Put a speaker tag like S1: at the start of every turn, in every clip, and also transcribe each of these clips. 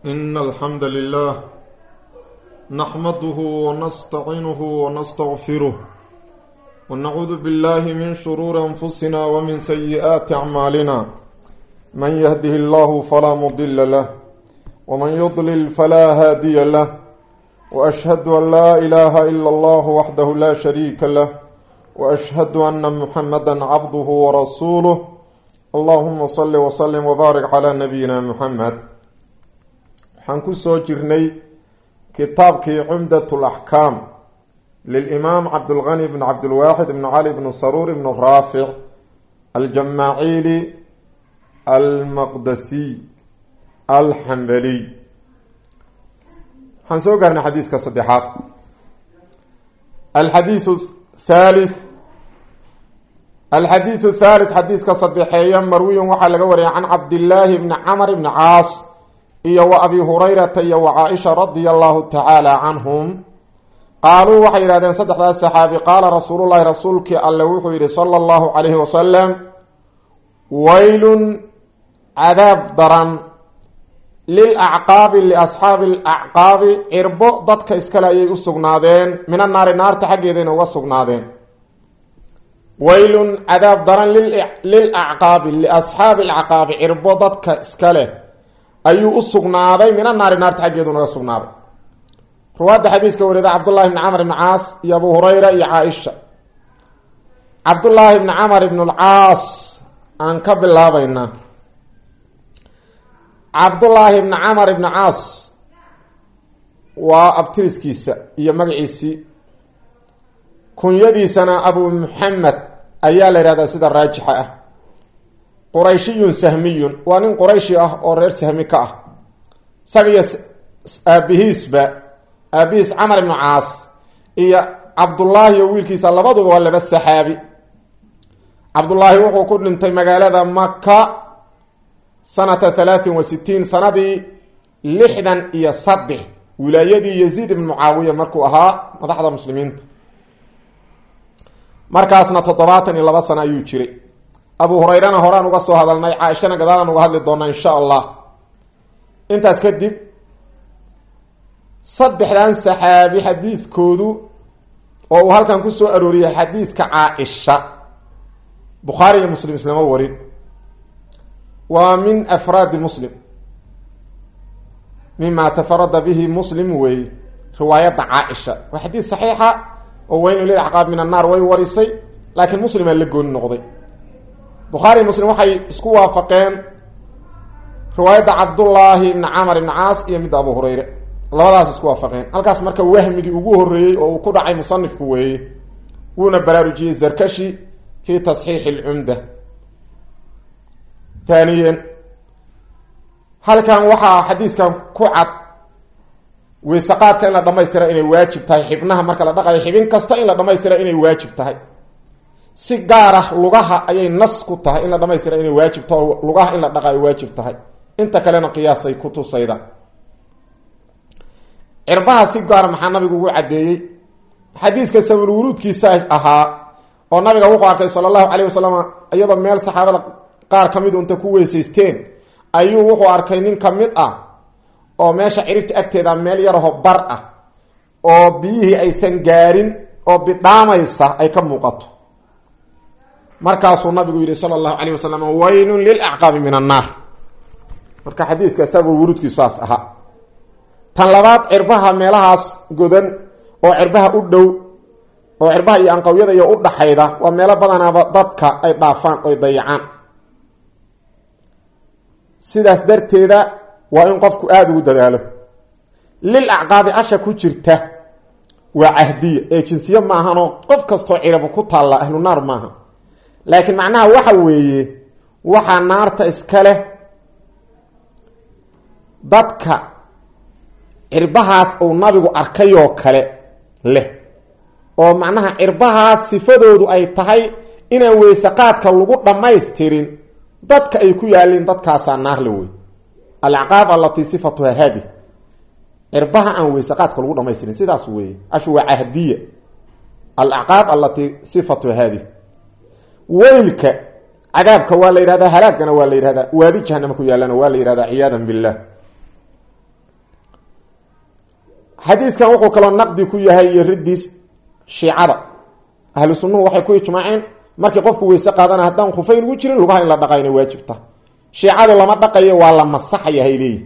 S1: إن الحمد لله نحمده ونستعينه ونستغفره ونعوذ بالله من شرور أنفسنا ومن سيئات أعمالنا من يهده الله فلا مضل له ومن يضلل فلا هادي له وأشهد أن لا إله إلا الله وحده لا شريك له وأشهد أن محمدا عبده ورسوله اللهم صل وسلم وبارك على نبينا محمد waxaan ku soo jirnay kitaabkii cumdat laxkaam lilimaam cabdulgani bn cabdilwaaxid ibn cali bn saruur ibn raafic aljamaaciili almaqdasiy alxambaliy waxaan soo gaarnay xadiiska saddexaad alxadiiu thalith alxadiidu thalith xadiiska saddexeeya marwiyan waxaa laga wariyay can cabdillaahi bni camr bni caas iyo wa abi hurayrata iyo wa caaisha radia allahu tacaala canhum qaaluu waxay yidhahdeen saddexdaas saxaabi qaala rasuulullahi rasuulkii alle wuxuu yidhi sala allahu calayhi wasalam waylun cadaab daran lil acqaabi liasxaabi alacqaabi cirbo dadka iskale ayay u sugnaadeen mina naari naarta xaggeedayna uga sugnaadeen waylun cadaab daran lil acqaabi liasxaabi alacqaabi cirbo dadka iska leh ayuu u sugnaaday mina naari naarta xaggeedu naga sugnaaday ruwaadda xadiiska warida cabdullahi bni camr ibni caas iyo abu hurayra iyo caaisha cabdullaahi bni camar ibn alcaas aan ka bilaabaynaa cabdullaahi bni camar ibni caas waa abtiriskiisa iyo magaciisii kunyadiisana abu muxamed ayaa la yihahdaa sida raajixa ah qurayshiyun sahmiyun waa nin qurayshi ah oo reer sahmi ka ah isaga iyo aabihiisba aabihiis camar ibnu caas iyo cabdullaahi oo wiilkiisa labaduba waa laba saxaabi cabdullaahi wuxuu ku dhintay magaalada maka sanata halaatin wa sitiin sanadii lixdan iyo saddex wilaayadii yaziid ibn mucaawiya markuu ahaa madaxda muslimiinta markaasna toddobaatan iyo laba sano ayuu jiray abu hurayrana horaan uga soo hadalnay caaishana gadaalaan uga hadli doonaa insha allah intaas kadib saddexdan saxaabi xadiidkoodu oo uu halkan ku soo arooriyay xadiidka caaisha bukhaari iyo muslim islama warin waa min afraadi muslim mima tafarada bihi muslim wey riwaayadda caaisha waa xadiid saxiixa oo weyn lil acqaab min annaar way warisay laakiin muslimaa la gooni noqday bukhaari muslim waxay isku waafaqeen riwaayadda cabdullaahi ibni camar ibni caas iyo midda abu hurayre labadaas isku waafaqeen halkaas marka wahmigii ugu horreeyey oo uu ku dhacay musanifku weeye wuuna baraarujiyey zarkashi fi tasxiixi lcumda haaniyen halkan waxaa xadiiskan ku cad weysaqaadka in la dhamaystira inay waajib tahay xibnaha marka la dhaqayo xibin kasta in la dhamaystira inay waajib tahay si gaar ah lugaha ayay nas ku tahay in la dhamaystira inay waajib tahay oo lugaha in la dhaqayo waajib tahay inta kalena qiyaasay ku tusayda cirbaha si gaara maxaa nabigu ugu caddeeyey xadiiska sabulwuruudkiisa ahaa oo nabiga wuxuu arkay sala allahu calayh wasalam iyadoo meel saxaabada qaar ka mid unta ku weysaysteen ayuu wuxuu arkay nin ka mid ah oo meesha ciribta agteeda meel yaraho bar ah oo biyihii aysan gaarin oo bidhaamaysa ay ka muuqato markaasuu nabigu yihi sala allahu calayh wasalam waylun lilacqaabi min annaar marka xadiiska isagu wuruudkiisu saas ahaa tan labaad cirbaha meelahaas godan oo cirbaha u dhow oo cirbaha iyo anqawyada iyo u dhaxayda waa meelo badanaaba dadka ay dhaafaan oy dayacaan sidaas darteeda waa in qofku aada ugu dadaalo lil acqaabi asha ku jirta waa cahdiya ee jinsiya maahanoo qof kastoo cirabu ku taalla ahlu naar maaha laakiin macnaha waxa weeye waxaa naarta iska leh dadka cirbahaas uu nabigu arkayoo kale leh oo macnaha cirbahaas sifadoodu ay tahay inaan weysaqaadka lagu dhammaystirin dadka ay ku yaalliin dadkaasaa naar le wey alacqaab allatii sifatuha haadi cirbaha aan weysaqaadka lagu dhamaystirin sidaas weeye ashu waa cahdiya alacqaab allatii sifatuha haadi weylka cadaabka waa la yidhahdaa halaagana waa la yidhahdaa waadi jahanama ku yaalana waa la yidhahdaa ciyaadan billah xadiiskan wuxuu kaloo naqdi ku yahay iyo riddiis shiicada ahlu sunnuhu waxay ku ijmaaceen markii qofku weyse qaadana haddaan khufayn ugu jirin lugaha in la dhaqa inay waajibta shiicadu lama dhaqayo waa la masaxaya hay leeyihin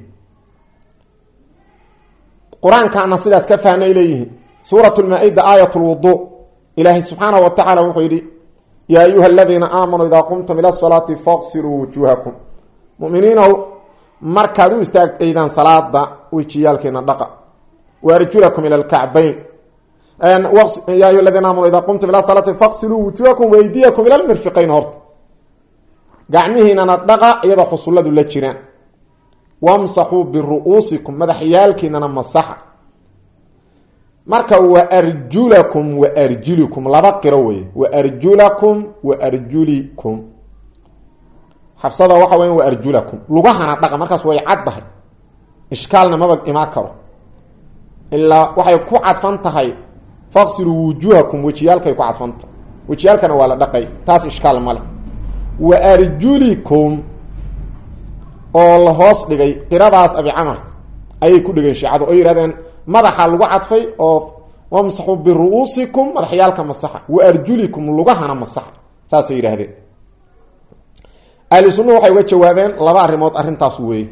S1: qur-aankaana sidaas ka fahnay leeyihiin suurat lmaa-ida aayat lwudu ilaahay subxaanahu wa tacaala wuxuu yidhi yaa ayuha aladiina aamanuu idaa qumtum ila salaati faqsiluu wujuuhakum muminiinow markaad u istaagaydaan salaada wejiyaalkeena dhaqa wa arjulakum ila lkacbayn ya ayuha aladiina aamanu idaa qumtum ila salaati faqsiluu wujuuhakum waydiyakum ila lmirfiqayn horta gacmihiinana dhaqa iyadoo xusulladu la jiraan wamsaxuu biru-uusikum madaxyaalkiinana masaxa marka wa arjulakum wa arjulikum laba qiro weye wa arjulakum wa arjulikum xabsada waxa weya wa arjulakum lugahana dhaqa markaas way caddahay ishkaalna maba imaan karo ilaa waxay ku cadfan tahay faqsiluu wujuuhakum wejiyaalkay ku cadfanta wejiyaalkana waa la dhaqay taas ishkaal male wa arjulikum oo la hoos dhigay qiradaas abi camar ayay ku dhigeen shiicadu oo yihahdeen madaxa lagu cadfay oo wamsaxuu biru-uusikum madaxyaalka masaxa wa arjulikum lugahana masaxa saasay yidhaahdeen ahlu sunnuhu waxay uga jawaabeen laba arrimood arrintaas weeye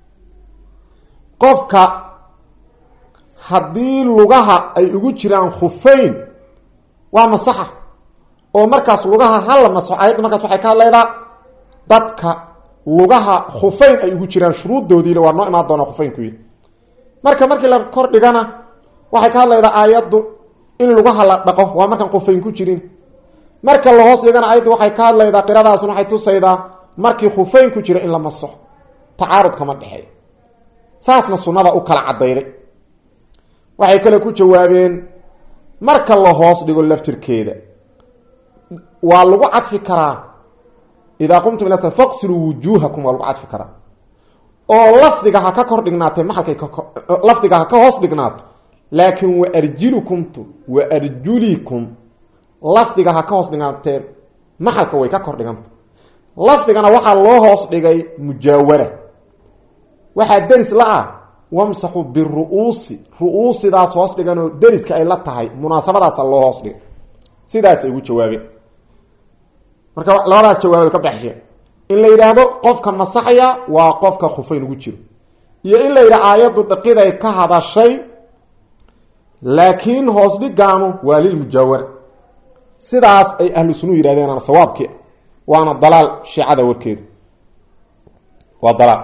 S1: qofka haddii lugaha ay ugu jiraan khufayn waa masaxa oo markaas lugaha hala masaxo ayadda markaas waxay ka hadlaydaa dadka lugaha khufayn ay ugu jiraan shuruuddoodiina waa noo imaan doona khufaynkuy marka markii la kor dhigana waxay ka hadlaydaa aayaddu in lugaha la dhaqo waa markaan khufayn ku jirin marka la hoos dhigana aayaddu waxay ka hadlaydaa qiradaasna waxay tusaydaa markii khufayn ku jira in la masaxo tacaarud kama dhexeey saasna sunnada u kala cadayday waxay kale ku jawaabeen marka la hoos dhigo laftirkeeda waa lagu cadfi karaa idaa qumtum ila sal faqsiluu wujuuhakum waa lagu cadfi karaa oo lafdiga ha ka kor dhignaatee maxalkay lafdiga ha ka hoos dhignaato laakiin wa arjilukumtu wa arjulikum lafdiga ha ka hoos dhignaatee maxalka way ka kor dhiganta lafdigana waxaa loo hoos dhigay mujaawara waxaa deris la-ah wamsaxu biru-uusi ru-uusidaas hoos dhiganoo deriska ay la tahay munaasabadaasa loo hoos dhigay sidaasay ugu jawaabeen marka labadaas jawaabood ka baxsheen in la yidhaahdo qofka masaxaya waa qofka khufayn ugu jiro iyo in la yidhaha aayaddu dhaqiday ka hadashay laakiin hoos dhigaanu waa lilmujaawara sidaas ay ahlu sunuu yidhahdeen ana sawaabkii waana dalaal shiicada warkeedu waa dalaal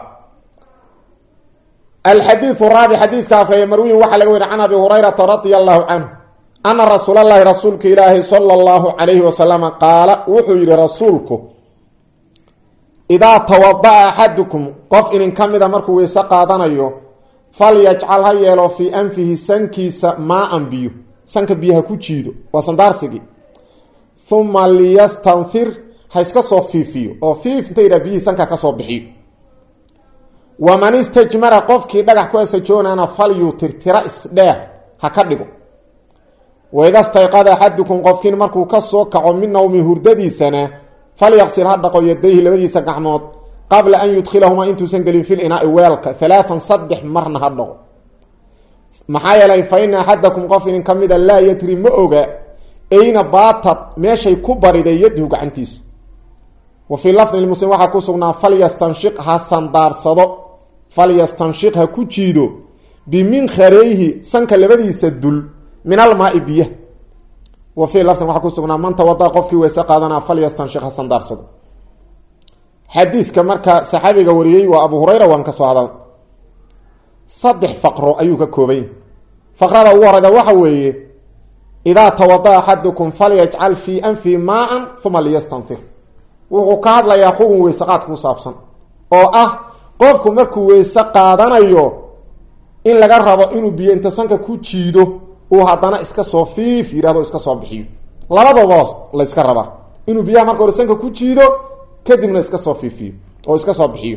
S1: alxadiiu raabi xadiiska afreeye marwiyin waxaa laga weri can abi hurayrata radia allahu canhu ana rasuul allahi rasuulka ilaahi sala allahu calayhi wasalama qaala wuxuu yihi rasuulku idaa tawada-a axadukum qof inin ka mida markuu weyse qaadanayo falyajcal ha yeelo fii anfihi sankiisa maa-an biyo sanka biyaha ku jiido waa sandaarsigii uma liyastanfir ha iska soo fiifiyo oo fiif inta yidhaha biyihii sanka kasoo bixiyo waman istajmara qofkii dhagax ku asajoonana falyutirtira isdheer ha ka dhigo waida stayqada axadukum qofkiin markuu ka soo kaco min nawmi hurdadiisana falyaqsil ha dhaqo yadayhi labadiisa gacmood qabla an yudkhilahumaa intuusan gelin fil inaai weelka halaaan saddex marna ha dhaqo maxaa yeelay fa ina axadakum qof inin ka mida laa yadri ma oga ayna baatad meeshay ku bariday yadhu gacantiisu wa fii lafdi lmuslim waxaa ku sugnaa falyastanshiq ha sandaarsado falyastanshiq ha ku jiido biminkareyhi sanka labadiisa dul min almaai biya wa fii lafdin waxaa ku sugnaa man tawada qofkii weyse qaadanaa falyastanshiq ha sandaarsado xadiidka marka saxaabiga wariyey waa abu hurayra waan ka soo hadal saddex faqro ayuu ka kooban yahy faqrada ugu horeyda waxa weeye idaa tawada axadukum falyajcal fii anfihi maa-an uma liyastanfir wuxuu ka hadlayaa xugun weyse qaad ku saabsan oo ah qofku markuu weyse qaadanayo in laga rabo inuu biyo inta sanka ku jiido uu haddana iska soo fiif yidhahdo iska soo bixiyo labadaba layska rabaa inuu biyaha marka hore sanka ku jiido kadibna iska soo fiifiyo oo iska soo bixiyo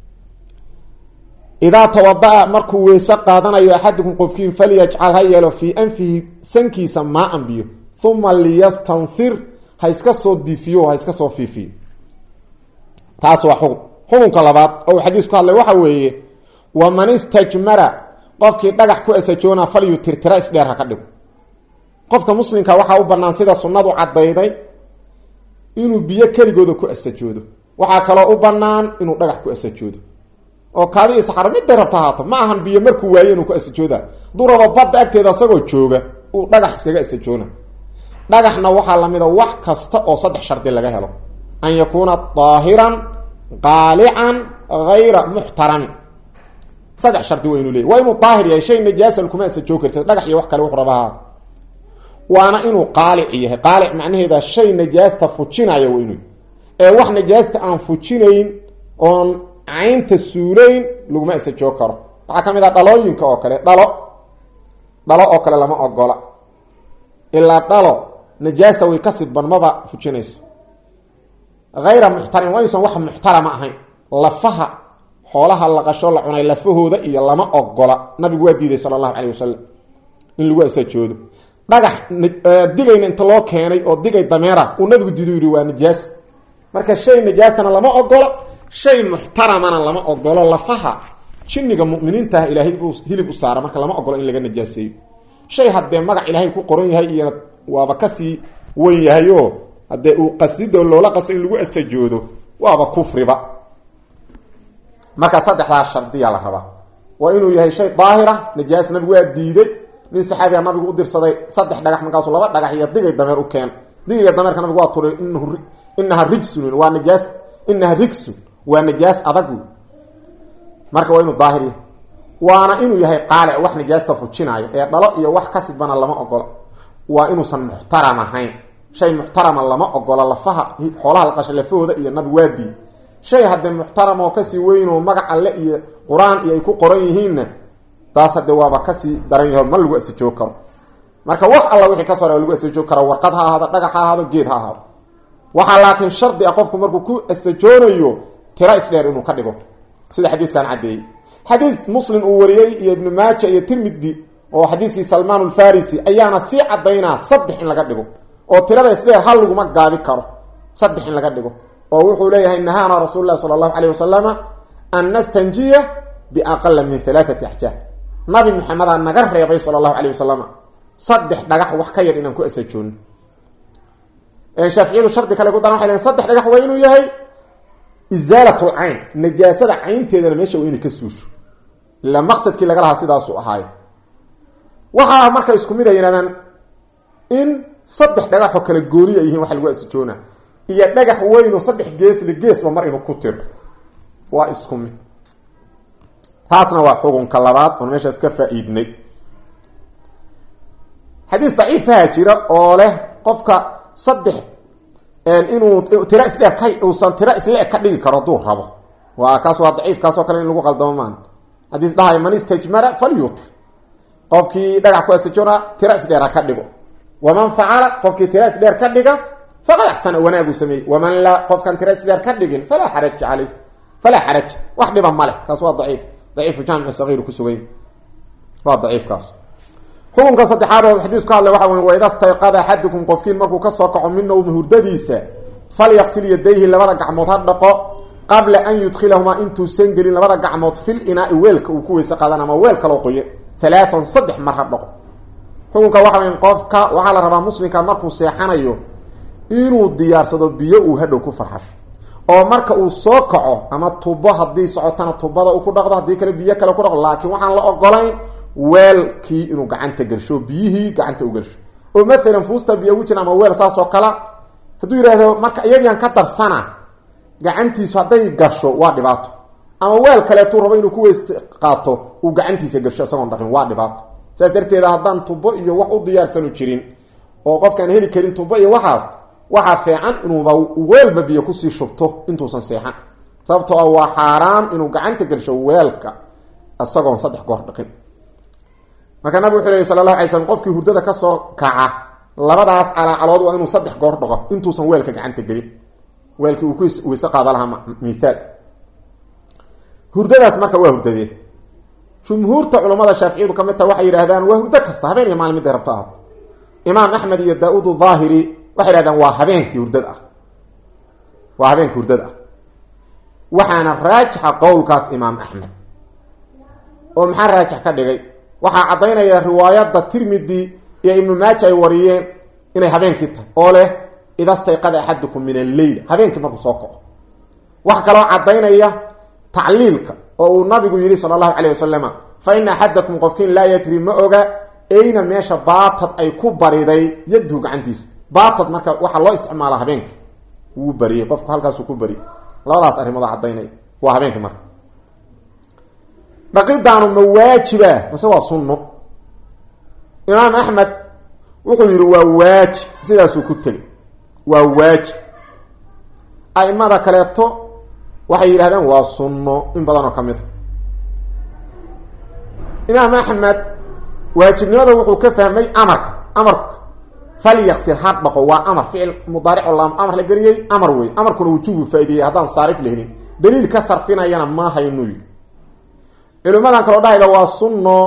S1: idaa tawada-a markuu weyse qaadanayo axadukum qofkiin falyajcal ha yeelo fii anfihi sankiisa maa-an biyo uma liyastanfir ha iska soo diifiyo ha iska soo fiifiyo taas waa xukun xukunka labaad oo uu xadiis ku hadlay waxa weeye waman istajmara qofkii dhagax ku asajoona falyu tirtira isdheer ha ka dhigo qofka muslimka waxaa u banaan sida sunnadu caddayday inuu biyo keligooda ku asajoodo waxaa kaloo u banaan inuu dhagax ku asajoodo oo kaadi isxaro midday rabta haato ma ahan biyo markuu waaye inuu ku asajooda hadduu rabo badda agteeda asagoo jooga uu dhagax iskaga asajoona dhagaxna waxaa lamida wax kasta oo saddex shardi laga helo an yakuuna daahiran qaalican hayra muxtaramin saddex shardi waa inuu leeyay waa inuu daahir yahay shay najaasan kuma asajoo kartid dhagax iyo wax kale wuxu rabaha waana inuu qaalic yahay qaalic macnaheeda shay najaasta fujinaya waa inuu ee wax najaasta aan fujinayn oon caynta suulayn laguma asajoo karo waxaa ka mid ah dhalooyinka oo kale dhalo dhalo oo kale lama ogola ilaa dhalo najaasta way ka sidban maba fujinayso hayra muxtaram waa inuusan wax muxtarama ahayn lafaha xoolaha la qasho la cunay lafahooda iyo lama ogola nabigu waa diiday sala allahu caleyh wasalam in lagu asajoodo dhagax digayna inta loo keenay oo digay dameera uu nabigu diidu yihi waa najaas marka shay najaasana lama ogolo shay muxtaramana lama ogolo lafaha jinniga muminiintaah ilaahay buu hilib u saara marka lama ogolo in laga najaaseeyo shay haddee magac ilaahay ku qoran yahay iyona waaba kasii wen yahay oo haddee uu qasdido loola qasto in lagu astajoodo waaba kufriba marka saddexdaa shardiya la rabaa waa inuu yahay shay daahira najaas nabigu waa diiday nin saxaabiga nabigu u dirsaday saddex dhagax markaasuu laba dhagax iyo digay dameer u keen digayga dameerka nabigu waa turay inahu inaha rijsun waa najaas inaha rigsun waa najaas adag marka waa inuu daahir yahay waana inuu yahay qaalic wax najaasta fujinaayo ee dhalo iyo wax ka sidbana lama ogola waa inuusan muxtaram ahayn shay muxtarama lama ogola lafaha xoolaha la qasha lafahooda iyo nabi waa diid shay haddee muxtaram oo kasii weynoo magac alle iyo qur-aan iyo ay ku qoran yihiinna taas hadde waaba kasii daran yaho ma lagu asajoo karo marka wax alla wixii ka sore lagu asajoo karo warqad ha ahaado dhagax ha ahaado geed ha ahaado waxaa laakiin shardi ah qofku markuu ku asajoonayo tira isdheer inuu ka dhigo sida xadiiskan caddeeyey xadiis muslim uu wariyey iyo ibnu maaja iyo tirmidi oo xadiiskii salmaan alfarisi ayaana sii cadaynaa saddex in laga dhigo oo tirada isdheer hal laguma gaabi karo saddex in laga dhigo oo wuxuu leeyahay nahaana rasuul lahi sala allahu caleyh wasalama an nastanjiya biaqala min halaaati axjaar nabi maxamedaa naga reebay sala allahu caleyh wasalama saddex dhagax wax ka yar inaan ku asajoono shaaficiyadu shardi kale ku daran waxay lehin saddex dhagax waa inuu yahay isaalat lcayn najaasada caynteedana meesha waa inay ka suusho ila maqsadkii laga lahaa sidaasuu ahaayo waxaa marka isku mid a yidhahdaan in saddex dhagaxoo kale gooniya yihiin waxa lagu asijoona iyo dhagax weynoo saddex geesle geesba mar inuu ku tiro waa isku mid taasna waa xukunka labaad oon meeshaas ka faa-iidnay xadiis daciifaha jira oo leh qofka saddex inuu tira isdheer ka uusan tira isle ka dhigi karo hadduu rabo waa kaas waa daciif kaasoo kale in lagu qaldamo maan xadiis dhahay man istajmara falyutir qofkii dhagax ku asajoona tira isdheer ha ka dhigo waman facala qofkii tira isdheer ka dhiga faqad axsana wanaaguu sameeyey waman laa qofkan tira isdheer ka dhigin falaa xaraj caleyh falaa xaraj wax dhiba ma leh kaas waa daciif daciifu jaamic sagiir kusugay waa daciifkaas xukunka saddexaad oo xadiisku hadlay waxa wey waida stayqada axadukum qofkiin markuu kasoo kaco min nowmi hurdadiisa falyaqsil yadayhi labada gacmood ha dhaqo qabla an yudkhilahumaa intuusan gelin labada gacmood fil inaai weelka uu ku weyse qadan ama weel kaloo qoye alaaan saddex mar ha dhaqo xukunka waxa wey qofka waxaa la rabaa muslimka markuu seexanayo inuu diyaarsado biyo uu hadhow ku farxasho oo marka uu soo kaco ama tubo haddii socotana tubada uu ku dhaqdo haddii kale biyo kale ku dhaqdo laakiin waxaan la ogolayn weelkii inuu gacanta gelsho biyihii gacanta u gelsho oo maalan fuusta biyo ugu jira ama weel saas oo kale hadduu yidhaahdo marka iyadiian ka darsana gacantiisu hadday gasho waa dhibaato ama weel kaleetuu rabo inuu ku weys qaato uu gacantiisa gelsho isagoon dhaqin waa dhibaato saas darteeda haddaan tubo iyo wax u diyaarsanu jirin oo qofkaan heli karin tubo iyo waxaas waxaa fiican inuuba weelba biyo kusii shubto intuusan seexan sababtoo ah waa xaaraam inuu gacanta gelsho weelka isagoon saddex goor dhaqin marka nabig wuxuu lehy sala allahu alay slm qofkii hurdada kasoo kaca labadaas calaacalood waa inuu saddex goor dhaqo intuusan weelka gacanta gelin weelkii uu ku weyse qaada lahaa mithaal hurdadaas marka waa hurdadee jumhuurta culamada shaaficiyadu ka mid taha waxay yidhahdaan waa hurdo kasta habeen iyo maalin miday rabto ahaato imaam axmed iyo daa-uud daahiri waxay yidhahdaan waa habeenkii hurdada ah waa habeenkii hurdada ah waxaana raajixa qowlkaas imaam axmed oo maxaa raajix ka dhigay waxaa caddaynaya riwaayadda tirmidi iyo ibnu maaja ay wariyeen inay habeenkii tahay oo leh idastayqada axadukum min alleyl habeenkii markuu soo kaco waxaa kaloo caddaynaya tacliilka oo uu nabigu yidhi sala allahu calayh wasalama fa ina axadakum qofkiin laa yadri ma oga eyna meesha baatad ay ku bariday yadhu gacantiisu baatad marka waxaa loo isticmaala habeenkii wuu bariyey qofku halkaasuu ku bari labadaas arrimood caddaynaya waa habeenkii marka dhaqidaanu ma waajiba mase waa sunno imaam axmed wuxuu yidhi waa waajib sidaasuu ku tegay waa waajib aimada kaleeto waxay yidhahdeen waa sunno in badan oo ka mid a imaam axmed waajibnimada wuxuu ka fahmay amarka amarka falyaksil ha dhaqo waa amar ficil mudaaric oo laam amar la geliyey amar wey amarkuna wujuubu faa-ideeyey haddaan saarif la helin daliil ka sarfinayana ma haynu yidhi culimadan kaloo dhahayda waa sunno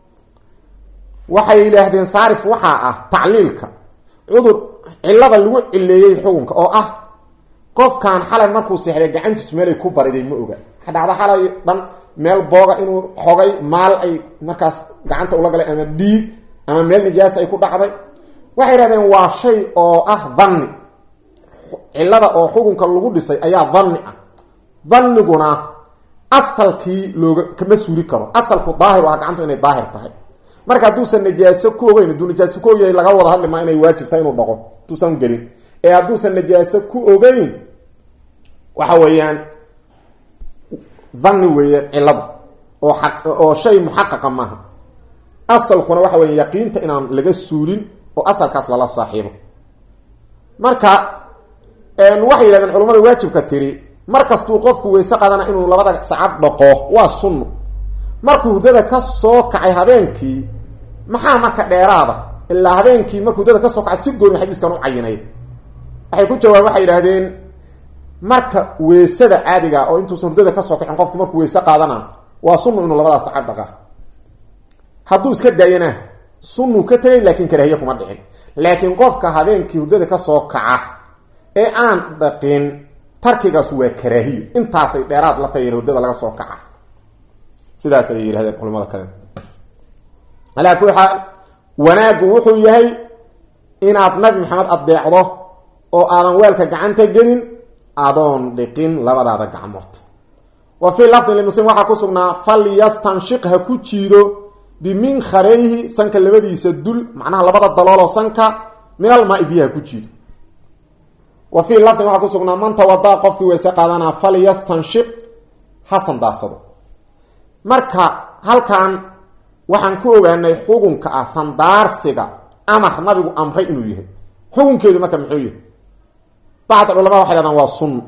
S1: waxay yidhaahdeen saarif waxaa ah tacliilka cudur cilada lagu cileeyey xukunka oo ah qofkan xalay markuu seexday gacantiisu meelay ku bariday ma oga dhacda xalay dhan meel booga inuu xogay maal ay markaas gacanta ula galay ama dhiig ama meel nijaas ay ku dhacday waxay yidhahdeen waa shay oo ah dhanni cilada oo xukunka lagu dhisay ayaa dhanni ah danniguna asalkii looga kama suuli karo asalku daahir ah gacantu inay daahir tahay marka hadduusan najaaso ku ogeyn hadduu najaaso ku ogyahay laga wada hadli maa inay waajibtahay inuu dhaqo hadduusan gelin ee hadduusan najaaso ku ogeyn waxa weeyaan dhanni weeye cilada oo a oo shay muxaqaqa maaha asalkuna waxa weya yaqiinta inaan laga suulin oo asalkaas lala saaxiibo marka waxay yidhahdeen culamada waajibka tiri mar kastuu qofku weyse qaadana inuu labada sacad dhaqo waa sunno markuu hurdada ka soo kacay habeenkii maxaa marka dheeraada ilaa habeenkii markuu hurdada ka soo kacay si gooni xadiiskan u cayinay waxay ku jawaabeen waxay yidhahdeen marka weysada caadiga oo intuusan hurdada kasoo kacin qofku markuu weyse qaadana waa sunnu inuu labadaas sacad dhaqa hadduu iska daayana sunnuu ka tegay laakiin karaahiye kuma dhicin laakiin qofka habeenkii hurdada kasoo kaca ee aan dhaqin tarkigaas waa karaahiyo intaasay dheeraad la tahay hurdada laga soo kaca sidaas ayay yidhahdeen culamada kale alaa kuli xaal wanaaggu wuxuu yahay inaad nabi maxamed adeecdo oo aadan weelka gacanta gelin adoon dhiqin labadaada gacmood wa fii lafdin limuslim waxaa ku sugnaa falyastanshiq ha ku jiido biminkarayhi sanka labadiisa dul macnaha labada dalooloo sanka min almaai biyaha ku jiido wa fii lafdin waxaa ku sugnaa man tawadaa qofkii weyse qaadanaa falyastanshiq ha sandaarsado marka halkan waxaan ku ogaanay xukunka ah sandaarsiga amar nabigu amray inuu yahay xukunkeedu marka muxuu yahay bacd culamada waxay hahdaan waa sunno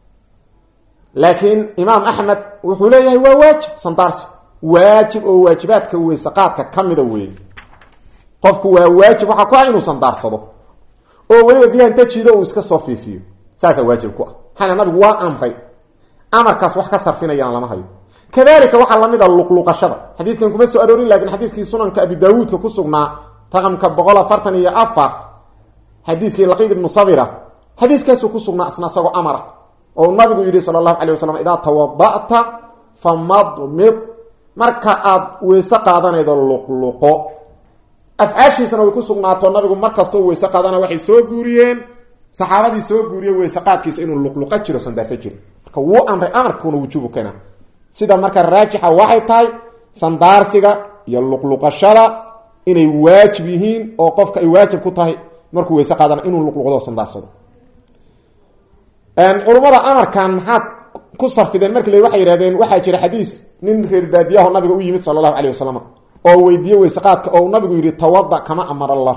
S1: laakiin imaam axmed wuxuu leeyahay waa waajib sandaarsi waajib oo waajibaadka weysaqaadka ka mida weeye qofku waa waajib waxaa ku ah inuu sandaarsado oo weliba biyaha inta jiido uu iska soo fiifiyo saasaa waajib ku ah maxaa nabigu waa amray amarkaas wax ka sarfinayana lama hayo kadalika waxaa lamid a luqluqashada xadiiskan kuma soo aroorin lakin xadiiskii sunanka abi daawuudka ku sugnaa raqamka boqol afartan iyo afar xadiiskii laqiid ibnu sabira xadiiskaasuu ku sugnaa isna isagoo amara oo nabigu yidhi sala allahu calay wasalam idaa tawada'ta famadmid marka aada weyse qaadanaydo luqluqo afcaashiisana way ku sugnaato nabigu mar kastoo weyse qaadana waxay soo guuriyeen saxaabadii soo guuriyeen weyse qaadkiisa inuu luqluqa jiro sandaarsa jiro marka wuu amray amarkuuna wujuubu keena sida marka raajixa waxay tahay sandaarsiga iyo luqluqashada inay waajib yihiin oo qofka ay waajib ku tahay markuu weyse qaadana inuu luqluqdo sandaarsado culummada amarkan maxaad ku sarfideen marki la waxay yihahdeen waxaa jira xadiis nin reer baadiyaho nabiga u yimid sala allahu alayh wasalam oo weydiiye weyseqaadka oo nabigu yihi tawada kama amar allah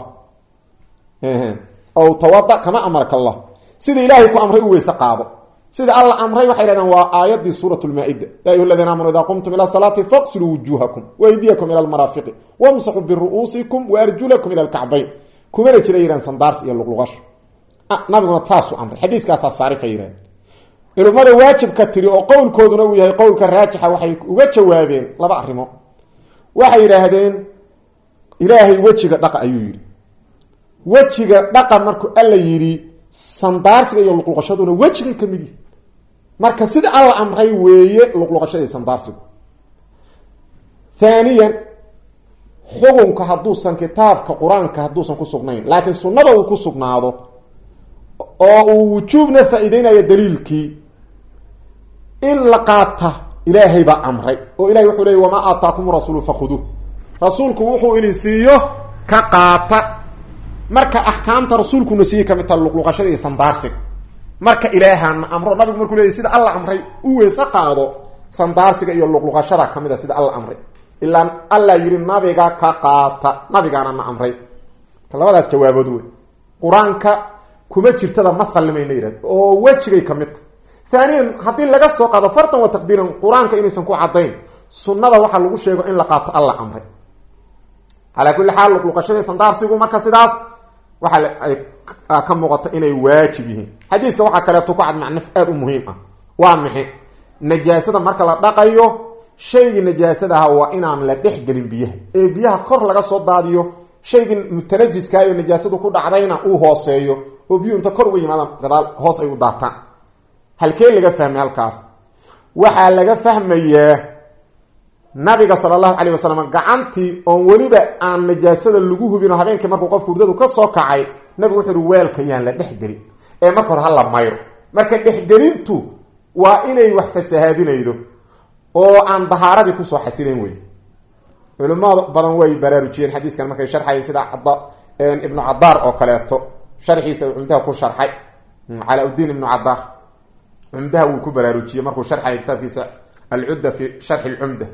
S1: o tawada kama amarka allah sida ilaahay ku amray u weyse qaado sida alla amray waxay hahdeen waa aayadii suurat lmaa-ida ya ayuha aladiina aamanu idaa qumtum ila salaati faqsiluu wujuuhakum waydiyakum ila lmaraafiqi wamsaxuu biru'uusikum waarjulakum ila lkacbayn kumana jira yihahn sandaars iyo luqluqasho nabiguna taasuu amray xadiiskaasaa saarifa yihahden culimmada waajibka tiri oo qowlkooduna uu yahay qowlka raajixa waxay uga jawaabeen laba arrimo waxay yidhaahdeen ilaahay wejiga dhaqa ayuu yidhi wejiga dhaqa markuu alla yidhi sandaarsiga iyo luqluqashaduna wejigay ka mid yihi marka sida alla amray weeye luqluqashadii sandaarsigu haaniyan xukunka hadduusan kitaabka qur-aanka hadduusan ku sugnayn laakiin sunnada uu ku sugnaado oo uu wujuubna faa-ideynayo daliilkii in la qaata ilaahay baa amray oo ilahay wuxuu leeyay wamaa aataakum rasuulu fakhuduuh rasuulku wuxuu idin siiyo ka qaata marka axkaamta rasuulkuna siiyey kamid taha luqluqashada iyo sandaarsiga marka ilaahana amro nabigu markuu leeyay sida alla amray u weese qaado sandaarsiga iyo luqluqashada kamid a sida alla amray ilaa alla yidhi nabiga ka qaata nabigaana na amray labadaas jawaabood wey qur-aanka kuma jirtada ma sallimayna yihahd oo wejigay ka mid ta haaniyan haddii laga soo qaado fartan wa taqdiiran qur-aanka inaysan ku caddayn sunnada waxaa lagu sheego in la qaato alla amray calaa kulli xaal luqluqashadii sandaarsigu marka sidaas waxaa ay ka muuqata inay waajib yihiin xadiiska waxaa kaleeto ku cad macnaf aada u muhiim ah waa maxay najaasada marka la dhaqayo shaygii najaasadaha waa inaan la dhex gelin biyaha ee biyaha kor laga soo daadiyo shaygii mutanajiskaayo najaasadu ku dhacdayna uu hooseeyo oo biyuhu inta kor uga yimaadaan gadaal hoos ay u daataan halkee laga fahmay halkaas waxaa laga fahmayaa nabiga sala allahu calayh wasalam gacantii oon weliba aan najaasada lagu hubino habeenkii markuu qofku hurdadu ka soo kacay nabigu wuxuu uhi weelka yaan la dhexgelin ee marka hore hala mayro marka dhexgelintu waa inay wax fasahaadinaydo oo aan dahaaradii kusoo xasileen wey culimo badan way baraarujiyeen xadiiskan markay sharxayeen sida ibnu cadaar oo kaleeto sharxiisa uu cumdaha ku sharxay calaa-udiin ibnu cadaar cumdaha wuu ku baraarujiyey markuu sharxaya kitaabkiisa alcudda fi sharxi lcumda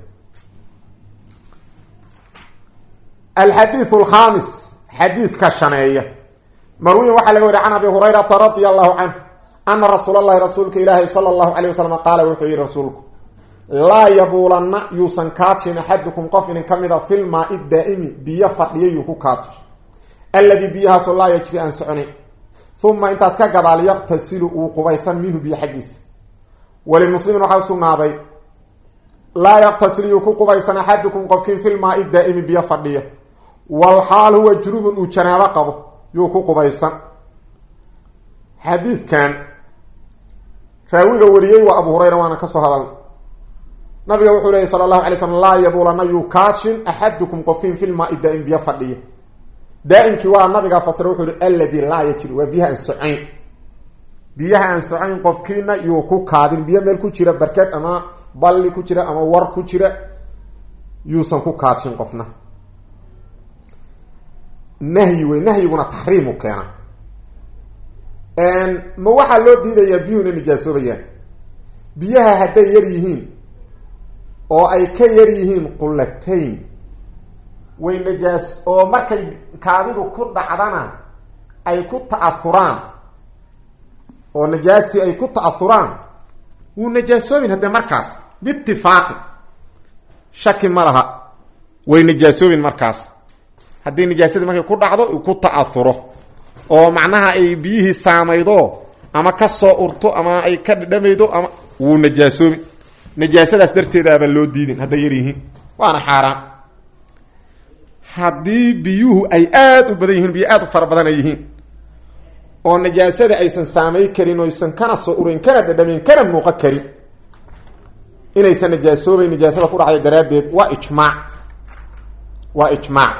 S1: alxadiiu alkhamis xadiidka shaneeya marwiyin waxaa laga wariy can abi hurayrata radia allahu canh ana rasuul allahi rasuulka ilaahi sala allahu alayh wasalam qaala wuxuu yihi rasuulku laa yabuulanna yuusan kaajin axadukum qof inin ka mid a filmaai daa'imi biyo fadhiya yuu ku kaajo alladii biyahaasoo laa yajri aan soconayn uma intaas ka gadaal yaqtasilu uu qubaysan minhu biyo xaggiisa walimuslimin waxaa usugnaaday laa yaqtasil yuu ku qubaysan axadukum qofkiin filmaai daa'imi biyo fadhiya walxaal huwa junubun uu janaabo qabo yuu ku qubaysan xadiidkan raawiga wariyey waa abu hurayra waana kasoo hadalna nabiga wuxuu leeyay sala allahu alay slam laa yabuulana yuu kaashin axadukum qofkiin filmaai daa'im biyo fadhiya daa-imkii waa nabigaa fasira wuxuu yihi alladii laa yajri waa biyaha aan socayn biyaha aan socayn qofkiina yuu ku kaadin biyo meel ku jira barked ama balli ku jira ama war ku jira yuusan ku kaajin qofna nahyi wey nahyiguna taxriimu keena ma waxaa loo diidayaa biyuhu inay nijaasoobayaan biyaha hadday yar yihiin oo ay ka yar yihiin qullatayn way najaas oo markay kaadidu ku dhacdana ay ku ta'ahuraan oo najaastii ay ku ta'ahuraan wuu najaasoobin haddee markaas biitifaaqi shaki ma laha way najaasoobin markaas haddii najaasadii markay ku dhacdo ku ta'ahuro oo macnaha ay biyihii saamaydo ama ka soo urto ama ay ka dhadhamaydo ama wuu najaasoobin najaasadaas darteedaaba loo diidin hadday yar yihiin waana xaaraan haddii biyuhu ay aada u badan yihiin biyo aada u fara badan ay yihiin oo najaasada aysan saamay karin oysan kana soo urayn kana dhadhamayn kana muuqan karin inaysan najaasoobayn najaasada ku dhacday daraaddeed waa ijmaac waa ijmaac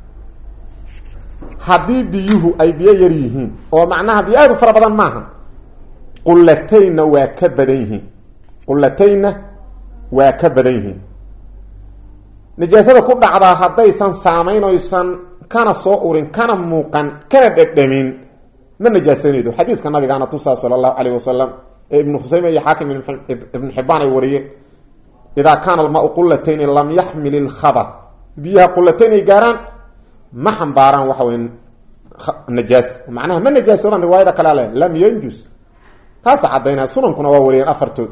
S1: haddii biyuhu ay biyo yar yihiin oo macnaha biyo aada u fara badan maaha qullataynna waa ka badan yihiin qullataynna waa ka badan yihiin najaasada ku dhacdaa haddaysan saamayn oysan kana soo urin kana muuqan kana dhadhamin ma najaasanaydo xadiiska nabigaana tusaa sala allahu calayh wasalam ee ibnu khuseyme iyo xaakim ibnu xibaan ay wariyeen idaa kaana almaau qulatayni lam yaxmil ilkhabat biyaha qulatayn ay gaaraan ma xambaaraan waxa wey najaas macnaha ma najaasoobaan riwaayada kale ale lam yanjus taasa caddaynaa sunankuna waa wariyeen afartood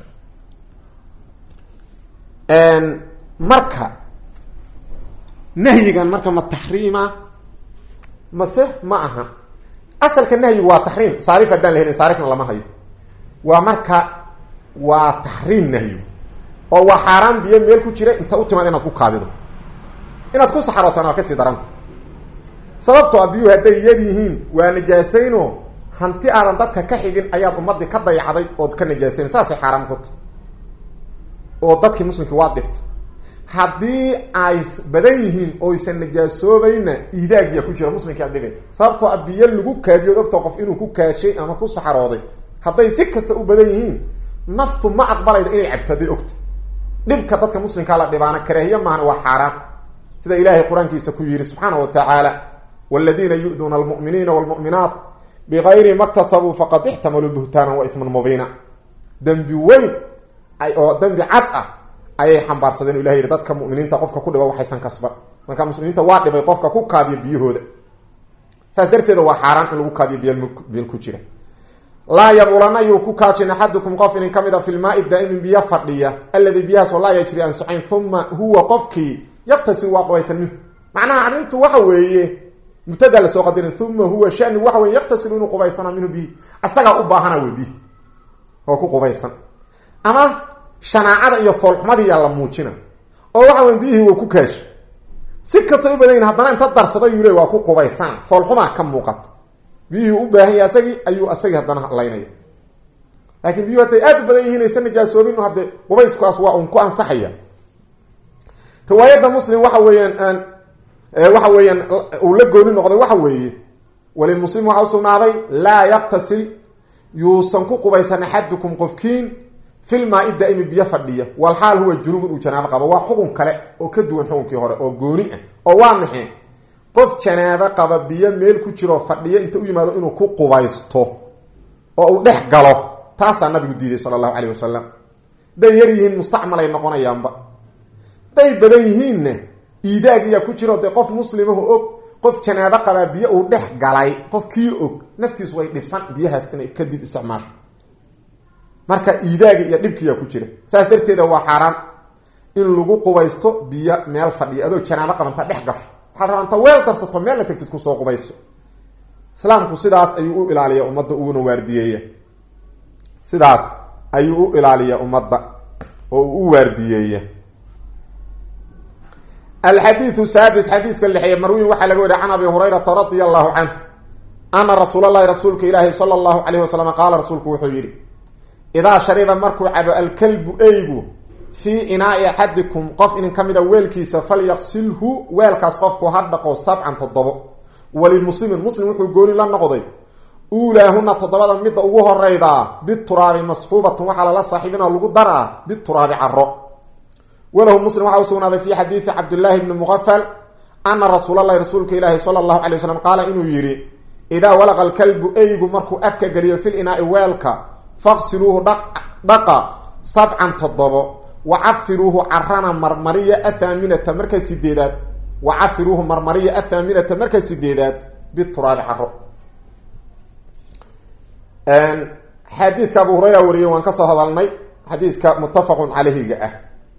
S1: marka nahyigan marka ma taxriima mase ma aha asalka nahyigu waa taxriim saarif haddaan la helin saarifna lama hayo waa marka waa taxriim nahyigu oo waa xaaraan biyo meel ku jira inta u timaad inaad ku kaadido inaad ku saxarootana waa kasii daranta sababtoo a biyuhu hadday yar yihiin waa najaasayno hanti aadan dadka ka xigin ayaad ummadii ka dayacday ood ka najaasayn saasay xaaraan ku tahy oo dadkii muslimkii waa dhibta haddii ay badan yihiin oysan najaasoobayna iidaagiya ku jira muslimkaa dhibay sababtoo a biyo lagu kaadiyood ogta qof inuu ku kaashay ama ku saxarooday hadday si kasta u badan yihiin naftu ma aqbalayda inay cabto hadday ogta dhibka dadka muslimkaa la dhibaana karaahiye maahana waa xaaraan sida ilaahay qur-aankiisa ku yidhi subxaana wa tacaala waladiina yu-duuna almu'miniina walmu'minaat bigayri ma ktasabuu faqad ixtamaluu buhtaanan wa isman mubiina dembi weyn oo dembi cad ah ayay xambaarsadeen ilah yidhi dadka muminiinta qofka ku dhiba waxaysan kasban marka muslimiinta waa dhibay qofka ku kaadiyo biyahooda saas darteeda waa xaaraan in lagu kaadiyo bibil ku jira laa yabulana yuu ku kaajin axadukum qof inin ka mid a fi lmaai daa'imin biyo fadhiya alladii biyahaasoo laa yajri aan socayn uma huwa qofkii yaqtasil waa qubaysan minhu macnaha arrintu waxa weeye mubtada lasoo qadirin uma huwa shani waxa wey yaqtasilu inuu qubaysana minhu bihi asagaa u baahana wey bihi oo ku qubaysan ama shanaacada iyo foolxumadiiyaa la muujina oo waxa wey biyihii waa ku kaashi si kastay u badan yihin haddana inta darsada yuu le waa ku qubaysan foolxumaa ka muuqata biyihii u baahan yahay asagii ayuu asagii haddana laynaya laakiin biyuhu hadday aada u badan yihiin aysan najaasoobin hadde qubayskaas waa un ku ansaxaya riwaayadda muslim waxa weeyaan waxa weeyaan uu la gooni noqday waxa weeye walimuslim waxaa usugnaaday laa yaktasil yuusan ku qubaysan axadukum qofkiin filmaa-i daa'imi biyo fadhiya walxaal huwa junubun uu janaabo qabo waa xukun kale oo ka duwan xukunkii hore oo gooni ah oo waa maxay qof janaabo qaba biyo meel ku jiroo fadhiyo inta u yimaado inuu ku qubaysto oo uu dhex galo taasaa nabigu diiday sala allahu caleyh wasalam hadday yar yihiin mustacmalay noqonayaanba hadday badan yihiinna iidaagiyaa ku jiro dee qof muslimahu og qof janaabo qabaa biyo uu dhex galay qof kii og naftiisu way dhibsan biyahaas inay kadib isticmaasho marka iidaagi iyo dhibkiyaa ku jira saas darteeda waa xaaraan in lagu qubaysto biyo meel fadhiya adoo janaabo qabanta dhex gasho waxaa rabaa inta weel darsato meel la tagtid kusoo qubayso islaamku sidaas ayuu u ilaaliya ummadda uguna waardiyeeya sidaas ayuu u ilaaliya ummadda oo uu u waardiyeeya alxadiiu saadis xadiiska lixeeye marwiin waxaa laga wariya can abi hurayrata radia allahu canh ana rasuul allahi rasuulka ilaahi sala allahu calayh wasalam qaala rasuulku wuxuu yidhi idaa shariba markuu cabo alkalbu eygu fii inaai axadikum qof inin ka mida weelkiisa falyaqsilhu weelkaas qofku ha dhaqo sabcan toddobo walimuslimin muslim wuxuu gooni la noqday uulaahuna toddobada midda ugu horeydaa bituraabi masxuubatun waxaa lala saaxiibinoo lagu daraa bituraabi caro walahu muslim waxaa usugnaaday fi xadiidi cabdillaahi bni muqafal ana rasuul allahi rasuulka ilaahi sala allahu calay wasalam qaala inuu yidhi idaa walaqa alkalbu eygu markuu afka geliyo fil inaai weelka faqsiluuhu dhaqa sabcan toddobo wacafiruuhu carana marmariya athaaminata marka sideedaad wacafiruuhu marmariya athaaminata marka sideedaad bituraabi caro xadiidka abu hurayra wariyey waan kasoo hadalnay xadiiska muttafaqun caleyhiga ah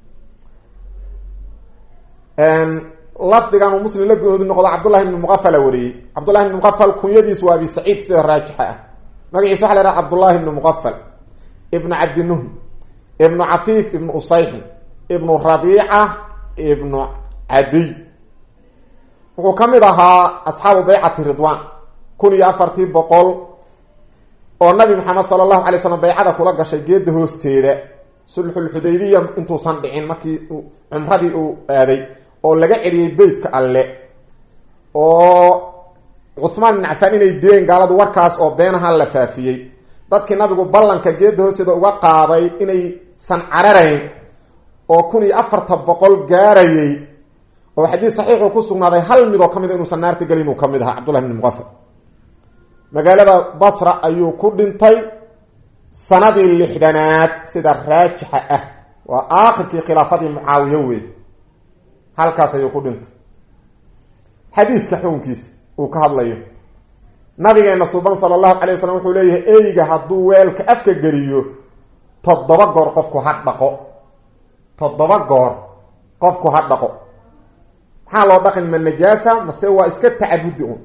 S1: lafdigan uu muslim la goodi noqdo cabdullahi ibni muqafala wariyey cabdullahi ibni muqafal kunyadiis waa abi saciid sida raajixa ah magaciisa waxa la haha cabdullahi ibni muqafal ibnu cabdinuhm ibnu cafiif ibnu usayxin ibnu rabiica ibnu cadiy wuxuu ka mid ahaa asxaabu baycati ridwan kun iyo afartii boqol oo nabi maxamed sala allahu alay slam baycada kula gashay geeda hoosteeda sulxulxudaybiya intuusan dhicin markii cumradii uu aaday oo laga celiyey beytka alle oo cuhmaan ibn cafaan inay dileen gaaladu warkaas oo beenaha la faafiyey dadkii nabigu ballanka geeda hoosteeda uga qaaday inaysan cararayn oo kun iyo afartan boqol gaarayay oo xadiis saxiixuu ku sugnaaday hal midoo ka mid a inuusan naarta gelin uu ka mid ahaa cabdullahi bni muqafal magaalada basra ayuu ku dhintay sanadii lixdanaad sida raajixa ah waa aakhirkii khilaafadii mucaawiya wey halkaas ayuu ku dhintay xadiidka xukunkiisa uu ka hadlayo nabigeena suban sala allahu calay wasalam wuxuu leeyahay eyga hadduu weelka afka geliyo toddoba goor qofku ha dhaqo toddoba goor qofku ha dhaqo maxaa loo dhaqin ma najaasa mase waa iska tacabudi un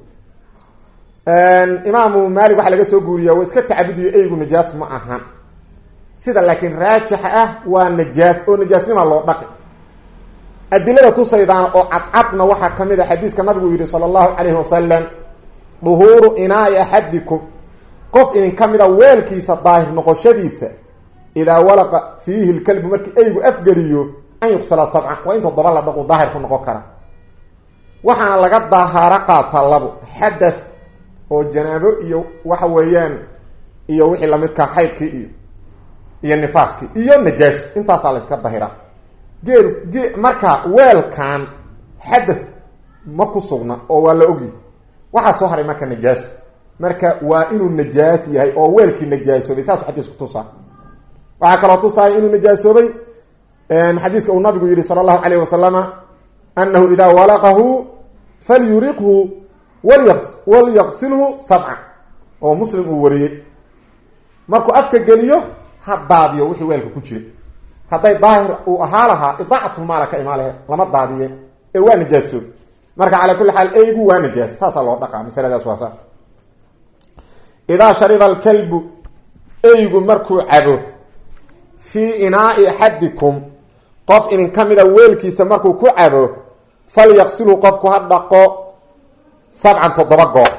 S1: imaamu maalik waxaa laga soo guuriyaa waa iska tacabudiyo eygu najaas ma ahan sida laakiin raajixa ah waa najaas oo najaasnima loo dhaqi adilada tusaydaana oo cadcadna waxaa ka mid a xadiiska nabigu yihi sala allahu calayhi wasalam duhuuru inaai axadikum qof idin ka mida weelkiisa daahir noqoshadiisa idaa walaqa fiihi lkalbu markii eygu afgeliyo an yuqsala sabcan waa in toddoba la dhaqu daahir ku noqon kara waxaana laga dahaaro qaataa labo xadath oo janaabo iyo waxa weeyaan iyo wixii lamidkaa xaydkii iyo iyo nifaaskii iyo najaaso intaasaa la iska dahiraa geel ge marka weelkan xadath ma ku sugna oo waa la ogyi waxaa soo haray marka najaaso marka waa inuu najaas yahay oo weelkii najaasoobay saasuu xadiisku tusaa waxaa kaloo tusaaya inuu najaasoobay xadiiska uu nabigu yihi sala allahu calayh wasalama anahu idaa walaqahu falyuriqhu waly walyaqsilhu sabca oo muslim uu wariyey markuu afka geliyo ha daadiyo wixii weelka ku jira hadday daahir uu ahaa lahaa idaacatulmaala ka imaalehe lama daadiye ee waa najaasoob marka calaa kulli xaal eygu waa najaas saasaa loo dhaqaa masaladaas waa saas idaa shariba alkalbu eygu markuu cabo fii inaai axadikum qof idin ka mida weelkiisa markuu ku cabo falyaqsilhu qofku ha dhaqo sabcan toddoba goor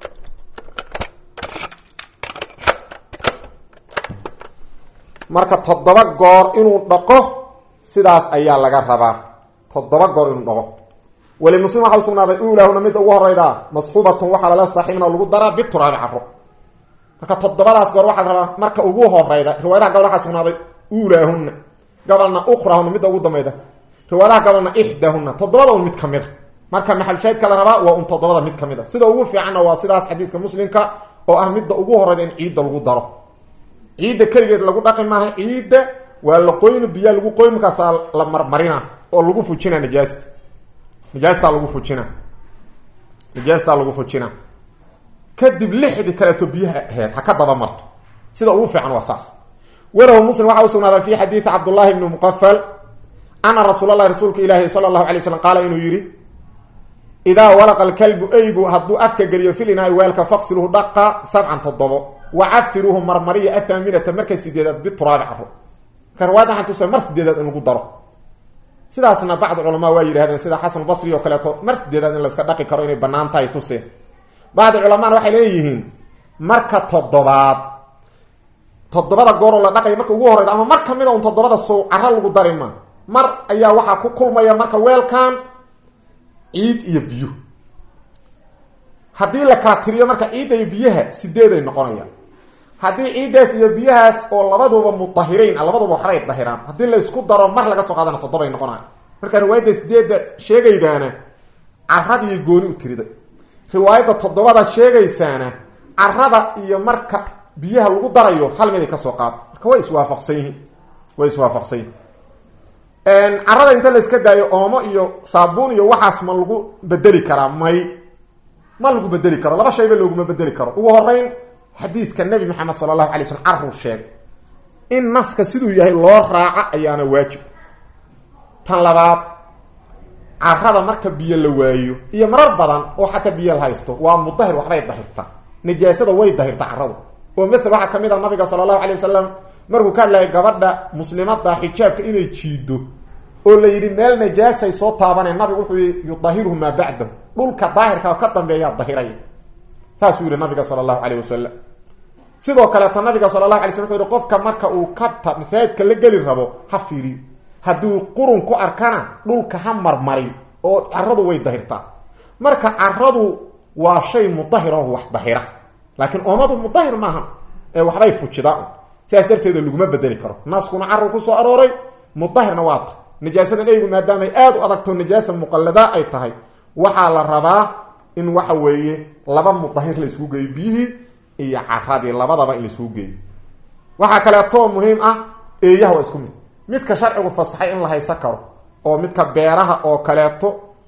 S1: marka toddoba goor inuu dhaqo sidaas ayaa laga rabaa toddoba goor inuu dhaqo weli muslim waxa usugnaaday uulahuna midda ugu horeyda masxuubatun waxaa lala saaxiibna lagu daraa bituraabi caro marka toddobadaas goor waxaa la rabaa marka ugu horeyda riwaayadaha gobol waxaa sugnaaday uulaahuna gobolna ukrahuna midda ugu dambeyda riwaayadaha gobolna ixdaahuna toddobada un mid ka mid a marka maxalshaydka la rabaa waa un toddobada mid ka mid a sida ugu fiicanna waa sidaas xadiiska muslimka oo ah midda ugu horeyda in ciidda lagu daro ciidda keligeed lagu dhaqi maaha ciidda waa la qoyni biyaa lagu qoyn markaasaa la marmarina oo lagu fujina najaasta najaastaa lagu fujina najaastaa lagu fujina kadib lixdii kaleeto biyaha aheyd ha ka daba marto sida ugu fiican waa saas warahu muslim waxaa usugnaaday fi xadiidi cabdullahi bni muqafal ana rasuul allahi rasuulka ilaahi sala allahu alay slam qaala inuu yihi idaa walaqa alkalbu eygu hadduu afka geliyo filinaai weelka faqsiluhu dhaqa sabcan toddobo wacafiruuhu marmariya athaaminata marka sideedaad bituraabi caro marka riwayada waxaan tusa mar sideedaad in lagu daro sidaasna bacdi culamaa waa yidhahdeen sida xasan basri oo kaleeto mar sideedaad in layska dhaqi karo inay banaan tahay tuseen bacdi culamaana waxay leeyihiin marka toddobaad toddobada gooroo la dhaqaya marka ugu horeyda ama mar kamida un toddobada sow caro lagu dari ma mar ayaa waxaa ku kulmaya marka weelkan ciid iyo biyo haddii la kala tiriyo marka ciidda iyo biyaha sideeday noqonayaan haddii ciiddaas iyo biyahaas oo labaduba mudahirayn a labaduba waxbay dahiraan haddii la isku daro mar laga soo qaadana toddobay noqonaya marka riwaayadda sideedda sheegaydaana caradiiy gooni u tiriday riwaayadda toddobada sheegaysaana carada iyo marka biyaha lagu darayo hal miday kasoo qaada marka way iswaafaqsan yihiin way iswaafaqsan yihin carada inta la iska daayo oomo iyo saabuun iyo waxaas ma lagu bedeli karaa may ma lagu bedeli karo laba shayba looguma bedeli karo ugu horeyn xadiiska nabi maxamed sala allahu alay slm caruu sheegay in naska siduu yahay loo raaco ayaana waajib tan labaad carada marka biyo la waayo iyo marar badan oo xataa biyo la haysto waa mudahir waxbay dahirtaa najaasada way dahirtaa caradu oo mael waxaa kamid a nabiga sala allahu alay wasalam markuu ka hadlayay gabadha muslimada xijaabka inay jiido oo la yidhi meel najaasay soo taabaneen nabigu wuxuu yii yudahiruhu maa bacdahu dhulka daahirka ka dambeeyaa dahiraya saasuu yihi nabiga sala allahu calayh wasalam sidoo kaleeta nabiga sala allahu alay slam wuxuu yihi qofka marka uu kabta masaajidka la geli rabo ha fiiriyo hadduu qurun ku arkana dhulka ha marmariyo oo caradu way dahirtaa marka caradu waa shay mudahir oo wax dahira laakiin oomadu mudahir maaha ee waxbay fujidaan sidaas darteeda laguma bedeli karo naaskuna carru kusoo arooray mudahirna waa ta najaasadan eygu maadaamay aada u adagto najaasa muqallada ay tahay waxaa la rabaa in waxa weeye laba mudahir la isugu geeyo biyihii iyo caradii labadaba in la isugu geeyo waxaa kaleeto muhiim ah eeyaha waa isku mid midka sharcigu fasaxay in la haysan karo oo midka beeraha oo kaleeto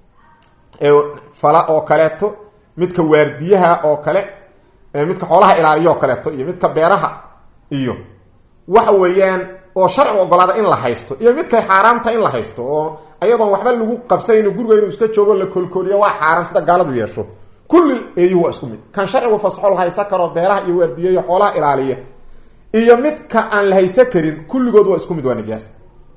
S1: fala oo kaleeto midka waardiyaha oo kale midka xoolaha ilaaliya oo kaleeto iyo midka beeraha iyo waxa weeyaan oo sharcigu ogolaada in la haysto iyo midkay xaaraamta in la haysto oo ayadoon waxba lagu qabsayno guriga inuu iska joogo la kolkooliyo waa xaaraam sida gaaladu yeesho kulli eeyuhu waa isku mid kan sharcigu fasaxo la haysan karo beeraha iyo waardiya iyo xoolaha ilaaliya iyo midka aan la haysan karin kulligood waa isku mid waa najaas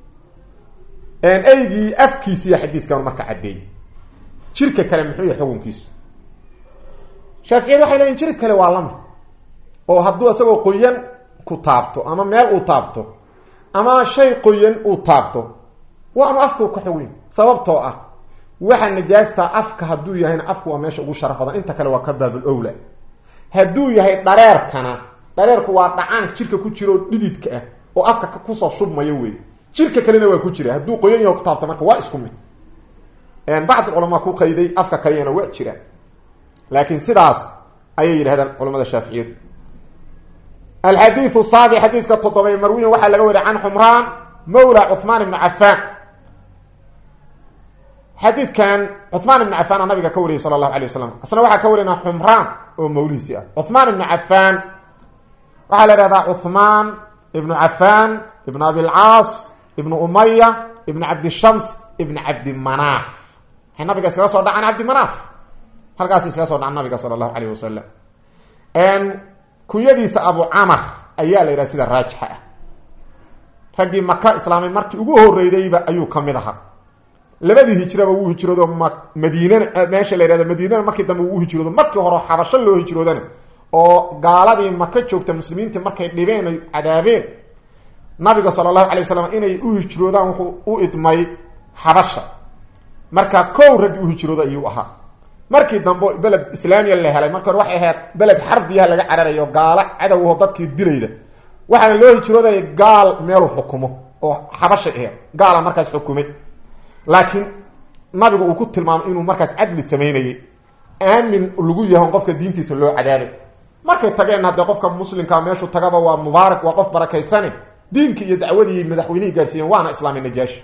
S1: eygii afkiisiiyo xadiiskan marka caddeey jirka kale muxuu yahay xukunkiisu shaaficiyad waxay leeyiin jir kale waa lamid oo hadduu isagoo qoyan ku taabto ama meel uu taabto ama shay qoyan uu taabto waanu afku ka xoweyn sababtoo ah waxa najaastaa afka hadduu yahayna afku waa meesha ugu sharaf badan inta kale waa ka baabul owla hadduu yahay dhareerkana dhareerku waa dhacaan jirka ku jiro dhididka ah oo afka kusoo shubmaya wey jirka kalena waa ku jira hadduu qoyan yaho ku taabta marka waa isku mid bacd culamaa ku qayday afka kaliyana waa jiraan laakiin sidaas ayay yidhahdaan culamada shaaficiyadu alxadiiu saabi xadiiska toddobay marwiyan waxaa laga wariya can xumraan mawla cuhmaan ibni cafaan xadiidkan cuhmaan ibni cafaan aa nabiga ka wariyay sala allahu alay wasalam asna waxaa ka warina xumraan oo mawlihiisi ah cuhmaan ibni cafaan waxaa la ihahdaa cuhmaan ibnu cafaan ibnu abilcaas ibnu umaya ibnu cabdishams ibnu cabdimanaaf waxay nabiga iskaga soo dhacaan cabdimanaaf halkaas iskaga soo dhacan nabiga sala allahu alayh wasalam kunyadiisa abu camar ayaa la yidhaha sida raajixa ah raggii maka islaamay markii ugu horeydayba ayuu ka mid ahaa labadii hijraba wuu hijroodo ma madiinana meesha la yihahdo madiinana markii dambe wuu hijroodo markii hore xabasho loo hijroodana oo gaaladii maka joogta muslimiintii markay dhibeen ay cadaabeen nabiga sala allahu alay wasalam inay u hijroodaan wuxuu u idmay xabasha marka kow raggi u hijrooda ayuu ahaa markii dambe beled islaamiya la helay marka hore waxay ahayd beled xarbiyaha laga cararayo gaalo cadowho dadkii dilayda waxaana loo hijroodaya gaal meelu xukumo oo xabashay ahayd gaala markaas xukumay laakiin nabigu uu ku tilmaamay inuu markaas cadli samaynayay aamin lagu yaho qofka diintiisa loo cadaabay markay tageen haddee qofka muslimka meeshuu tagaba waa mubaarak waa qof barakaysane diinkii iyo dacwadii madaxweynihii gaarsiiyeen waana islaami najaashi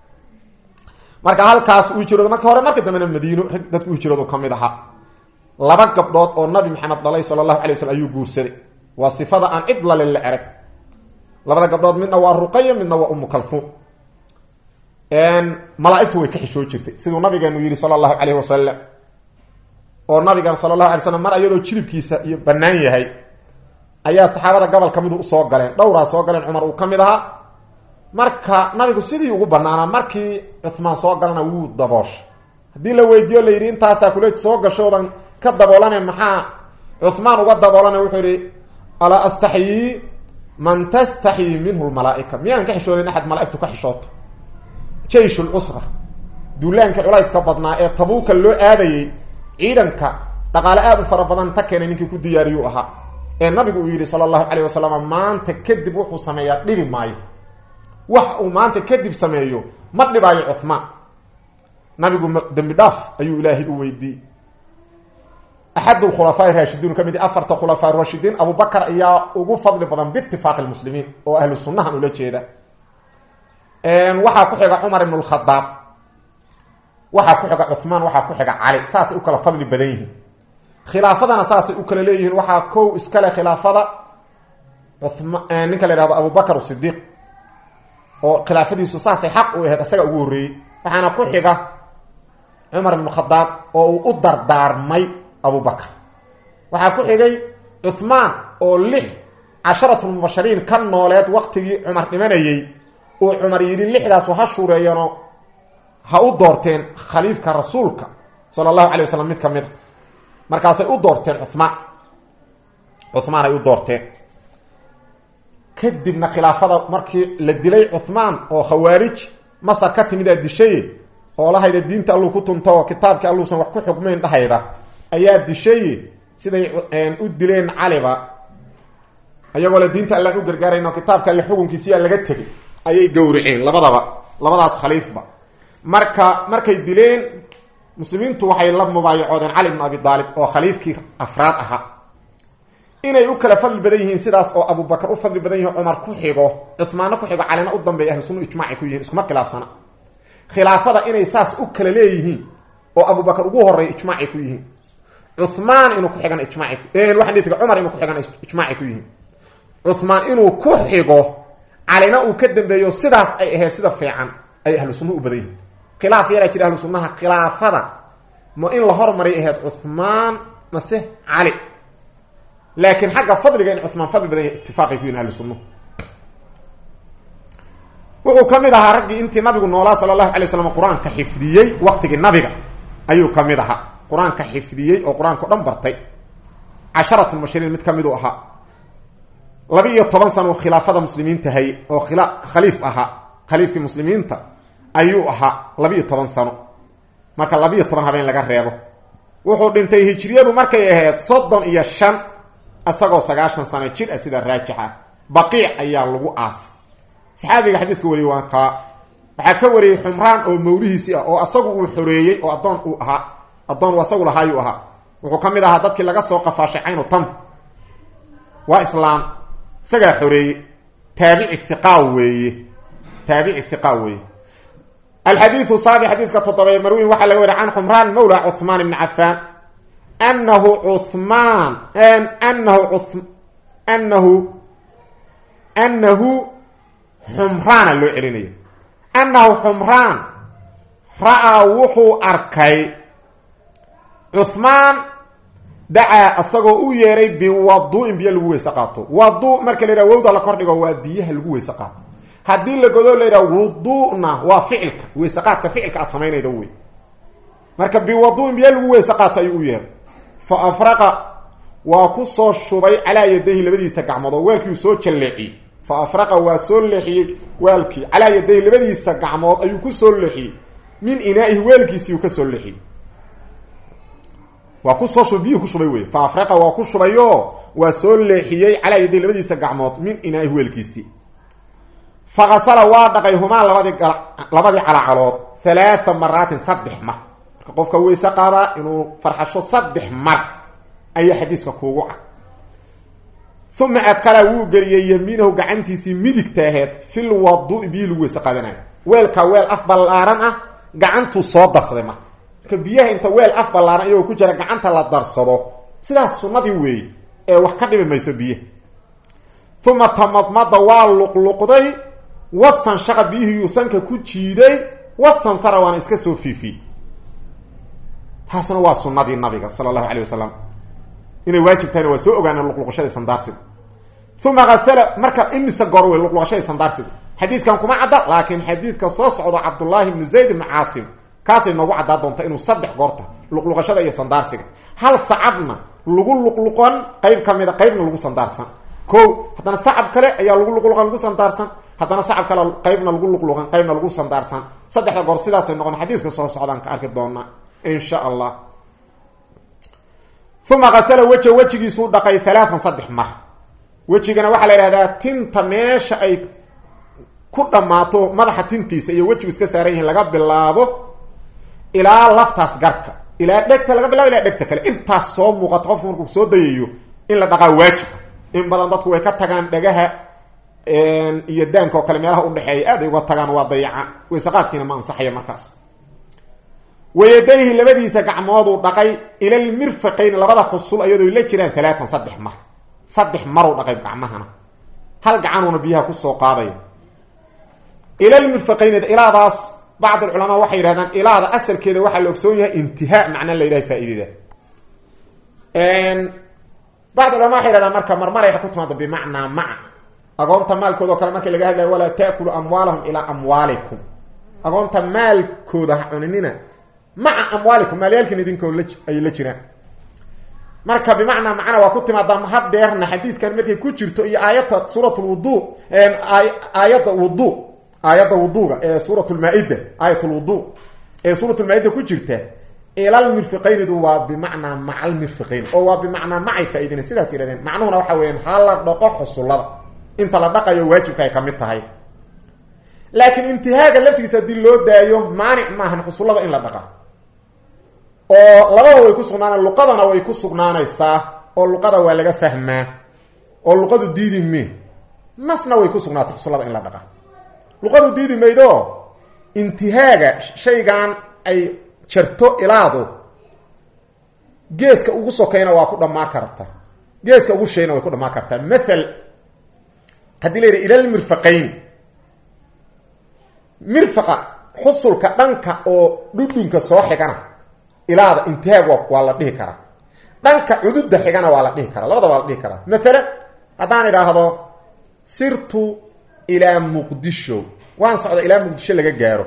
S1: marka halkaas uu hijrooda marka hore marka dambena madiino rag dadku u hijroodu ka mid ahaa laba gabdhood oo nabi maxamed dhalay sala allahu alay waslm ayuu guursaday waa sifada aan cid lale la erag labada gabdhood midna waa ruqaya midna waa umu kalfuum malaaigtu way ka xishoo jirtay siduu nabigeenu yihi sala allahu calayh wasalam oo nabigan sala allahu alay slam mar iyadoo jilibkiisa iyo bannaan yahay ayaa saxaabada gobol ka midu usoo galeen dhowraa soo galeen cumar uu ka mid ahaa marka nabigu sidii ugu banaanaa markii cuhmaan soo galana wuu dabooshay haddii la weydiiyo la yidhi intaasaa kule soo gashoodan ka daboolane maxaa cuhmaan uga daboolana wuxuu yihi alaa astaxyii man tastaxyii minhu lmalaaika miyaan ka xishoonayn axad malaaigtu ka xishooto jaysh lcusra duulaankii culayska badnaa ee tabuuka loo aadayey ciidanka dhaqaale aada u fara badan ta keenay ninkii ku diyaariyuu ahaa ee nabigu uu yidhi sala allahu calayh wasalam maanta kadib wuxuu sameeyaa dhibi maayo wax uu maanta kadib sameeyo ma dhibaayo cuhmaan nabigu dembi dhaaf ayuu ilaahay u weydiiyey axad khulafaa raashidiin ka mid afarta khulafaa raashidiin abubakar ayaa ugu fadli badan biitifaaqi lmuslimiin oo ahlu sunnahan ula jeeda waxaa ku xiga cumar ibn lkhadaab waxaa ku xiga cuhmaan waxaa ku xiga cali saasay u kala fadli badan yihiin khilaafadana saasay u kala leeyihiin waxaa kow iskale khilaafada uma ninka la ihahdo abubakar sidiiq oo khilaafadiisu saasay xaq u ahayd isaga ugu horreeyey waxaana ku xiga cumar ibn khadaab oo uu u dardaarmay abubakar waxaa ku xigay cuhmaan oo lix casharatulmubashariin ka nooleed waqtigii cumar dhimanayey uu cumar yidhi lixdaasu ha shuureeyano ha u doorteen khaliifka rasuulka sala allahu alay wasalam mid ka mid a markaasay u doorteen cuhmaan cuhmaan ay u doorteen kadibna khilaafada markii la dilay cuhmaan oo khawaarij masar ka timidaa dishaye oo lahayda diinta alluu ku tunto oo kitaabkii alluusan wax ku xukmayn dhahayda ayaa dishaye siday u dileen caliba iyagoo le diinta allaan u gargaarayn oo kitaabka alle xukunkiisiyaa laga tegay ayay gowraceen labadaba labadaas khaliifba marka markay dileen muslimiintu waxay la mubaayacoodeen cali bnu abi aalib oo khaliifkii afraad ahaa inay u kala fadli badan yihiin sidaas oo abubakar u fadli badan yihin cumar ku xigo cumaanna ku xigo calina u dambeeya ahlu sunna ijmaacay ku yihin iskuma khilaafsana khilaafada inay saas u kala leeyihiin oo abubakar ugu horeeya ijmaacay ku yihiin cumaan inuu ku xigana ijmaacay waxaan dhihi cumar inuu ku xigana ijmaacay ku yihiin cumaan inuu ku xigo calina uu ka dambeeyo sidaas ay ahayd sida fiican ay ahlu sunnuhu u badan yihin khilaaf yaraa jira ahlu sunnaha khilaafada ma in la hormaray ahayd cumaan mase cali laakiin xagga fadliga in cumaan fadli badan yahay itifaaqay ku yihin ahlu sunnuhu wuxuu ka mid ahaa raggii intii nabigu noolaa sala allahu alay waslam qur-aanka xifdiyey waqtigii nabiga ayuu ka mid ahaa qur-aanka xifdiyey oo qur-aanka o dhan bartay casharat mubashiriin mid ka miduu ahaa laba iyo toban sano khilaafada muslimiinta hay oo khila khaliif ahaa khaliifkii muslimiinta ayuu ahaa labiiyo toban sano marka labiiyo toban habeen laga reebo wuxuu dhintay hijriyadu markay ahayd soddon iyo shan isagoo sagaashan sano jir ah sida raajixa baqiic ayaa lagu aasay saxaabiga xadiiska wariyey waa kaa waxaa ka wariyey xumraan oo mawlihiisii ah oo asagu uu xoreeyey oo addoon uu ahaa addoon uu asagu lahaayuu ahaa wuxuu ka mid ahaa dadkii laga soo qafaashay caynu tam waa islaam isagaa xoreeyey taabici hiqa weeye taabici hiqa weeye alxadiidu saabi xadiiska toddoba marwin waxaa laga wariy can xumraan mawla cuhmaan ibni cafaan anahu cuhmaan anahu anahu anahu xumraana loo celinaya annahu xumraan ra-aa wuxuu arkay cuhmaan dacaa isagoo u yeeray biwaduin biyo lagu weyse qaato wadu marka la yidhaha wowda la kordhigo waa biyaha lagu weyse qaato haddii la godo la yidhaha wuduna waa ficilka weyse qaadka ficilka aad samaynayda wey marka biwaduin biyo lagu weyse qaato ayuu u yeeray fa afraqa waa ku soo shubay calaa yadayhi labadiisa gacmood oo weelkiiu soo jalleeciyey fa afraqa waa soo leexiyey waalkii calaa yadayhi labadiisa gacmood ayuu ku soo leexiyey min inaa'ihi weelkiisiiuu ka soo leexiyey waa kusoo shubay biyuhu ku shubay wey fa afraqa waa ku shubayo waa soo leexiyey calaa yadayhi labadiisa gacmood min inaa'ihi weelkiisii fakasala waa dhaqay humaa labadii labadii calacalood halaaa maraatin saddex mar marka qofka weyse qaabaa inuu farxasho saddex mar ayaa xadiiska kuugu cad uma adkala wuu geliyey yamiinahu gacantiisii midigta aheyd fil wadu biyihii lagu weyse qaadanayo weelka weel af ballaaran ah gacantuu soo darsaday marka marka biyaha inta weel af ballaaran iyagoo ku jira gacanta la darsado sidaas sunnadii weeye ee wax ka dhibi mayso biyaha uma tamadmada waa luqluqday wastan shaqa biyihii sanka ku jiiday wastan tara waana iska soo fiifiyey taasuna waa sunnadii nabiga sala allahu calayh wasalam inay waajib tahayna waa soo ogaaneen luqluqashadii sandaarsigu uma asala marka imise goor wey luqluqashadii sandaarsigu xadiiskan kuma cadda laakiin xadiidka soo socdo cabdullaahi ibnu zayd ibnu caasim kaasay noogu caddaa doonta inuu saddex goorta luqluqashada iyo sandaarsiga hal sacabna lagu luqluqan qeyb ka mida qeybna lagu sandaarsan ko haddana sacab kale ayaa lagu luqluqan lagu sandaarsan haddana sacab kale qeybna lagu luqluqan qeybna lagu sandaarsan saddexda goor sidaasay noqon xadiiska soo socdaan ka arki doonaa insha allah uma asala weja wejigiisuu dhaqay halaaan saddex mar wejigana waxaa la ihahdaa tinta meesha ay ku dhammaato madaxa tintiisa iyo wejigu iska saaran yihiin laga bilaabo ilaa laftaas garka ilaa dhegta laga bilabo ilaa dhegta kale intaas soo muuqato qofku markuu soo dayayo in la dhaqaa waajib in badan dadku way ka tagaan dhagaha iyo daanka oo kale meelaha udhexeeya aad ay uga tagaan waa dayaca weysaqaadkiina ma ansaxaya markaas wayadayhi labadiisa gacmooduu dhaqay ilalmirfaqayn labada xusul ayadoo la jiraan alaatan saddex mar saddex maruu dhaqay gacmahana hal gacanuuna biyaha kusoo qaadaya ilalmirfaqayn ilaadaas bacd alculamaa waxay yidhahdaan ilaada asalkeeda waxaa la ogsoon yahay intihaa macna la yidhaha faaidada bacd culama waxay yhahdaan marka marmaray ku timaado bimacnaa maca agoonta maalkooda o kale markii laga hadlayo walaa taakulu amwaalahum ilaa amwaalikum agoonta maalkooda ha cuninina maca amwaalikum maalyaalkin idinkoo ay la jiraan marka bimacnaa macna waa ku timaadaa hadeerna xadiiskan markay ku jirto iyo aayadda suurat lwudu aayadda wudu aayadda wuduga ee suurat lmaa-ida aayat lwudu ee suurat lmaa-ida ku jirta ilalmirfiqaynidu waa bimacnaa maca almirfiqayn oo waa bimacnaa macay faa-idina sidaas yihahdeen macnuhuna waxa weeyaan ha la dhaqo xusullada inta la dhaqayo waajibka ay ka mid tahay laakiin intihaaga laftigiisa haddii loo daayo maanic maahan xusullada in la dhaqa oo labada way ku sugnaana luqadana way ku sugnaanaysaa oo luqada waa laga fahmaa oo luqadu diidi me nasna way ku sugnaata xusullada in la dhaqa luqadu diidi maydo intihaaga shaygan ay jarto ilaadu geeska ugu sokayna waa ku dhamaa karta geeska ugu shayna way ku dhamaa kartaa mathal haddii la yidhaha ilalmirfaqayn mirfaqa xusulka dhanka oo dhudhunka soo xigana ilaada intihaag waa la dhihi karaa dhanka cududda xigana waa la dhihi karaa labada waa la dhihi karaa maalan haddaan idhaahdo sirtu ilaa muqdisho waan socda ilaa muqdisho laga gaaro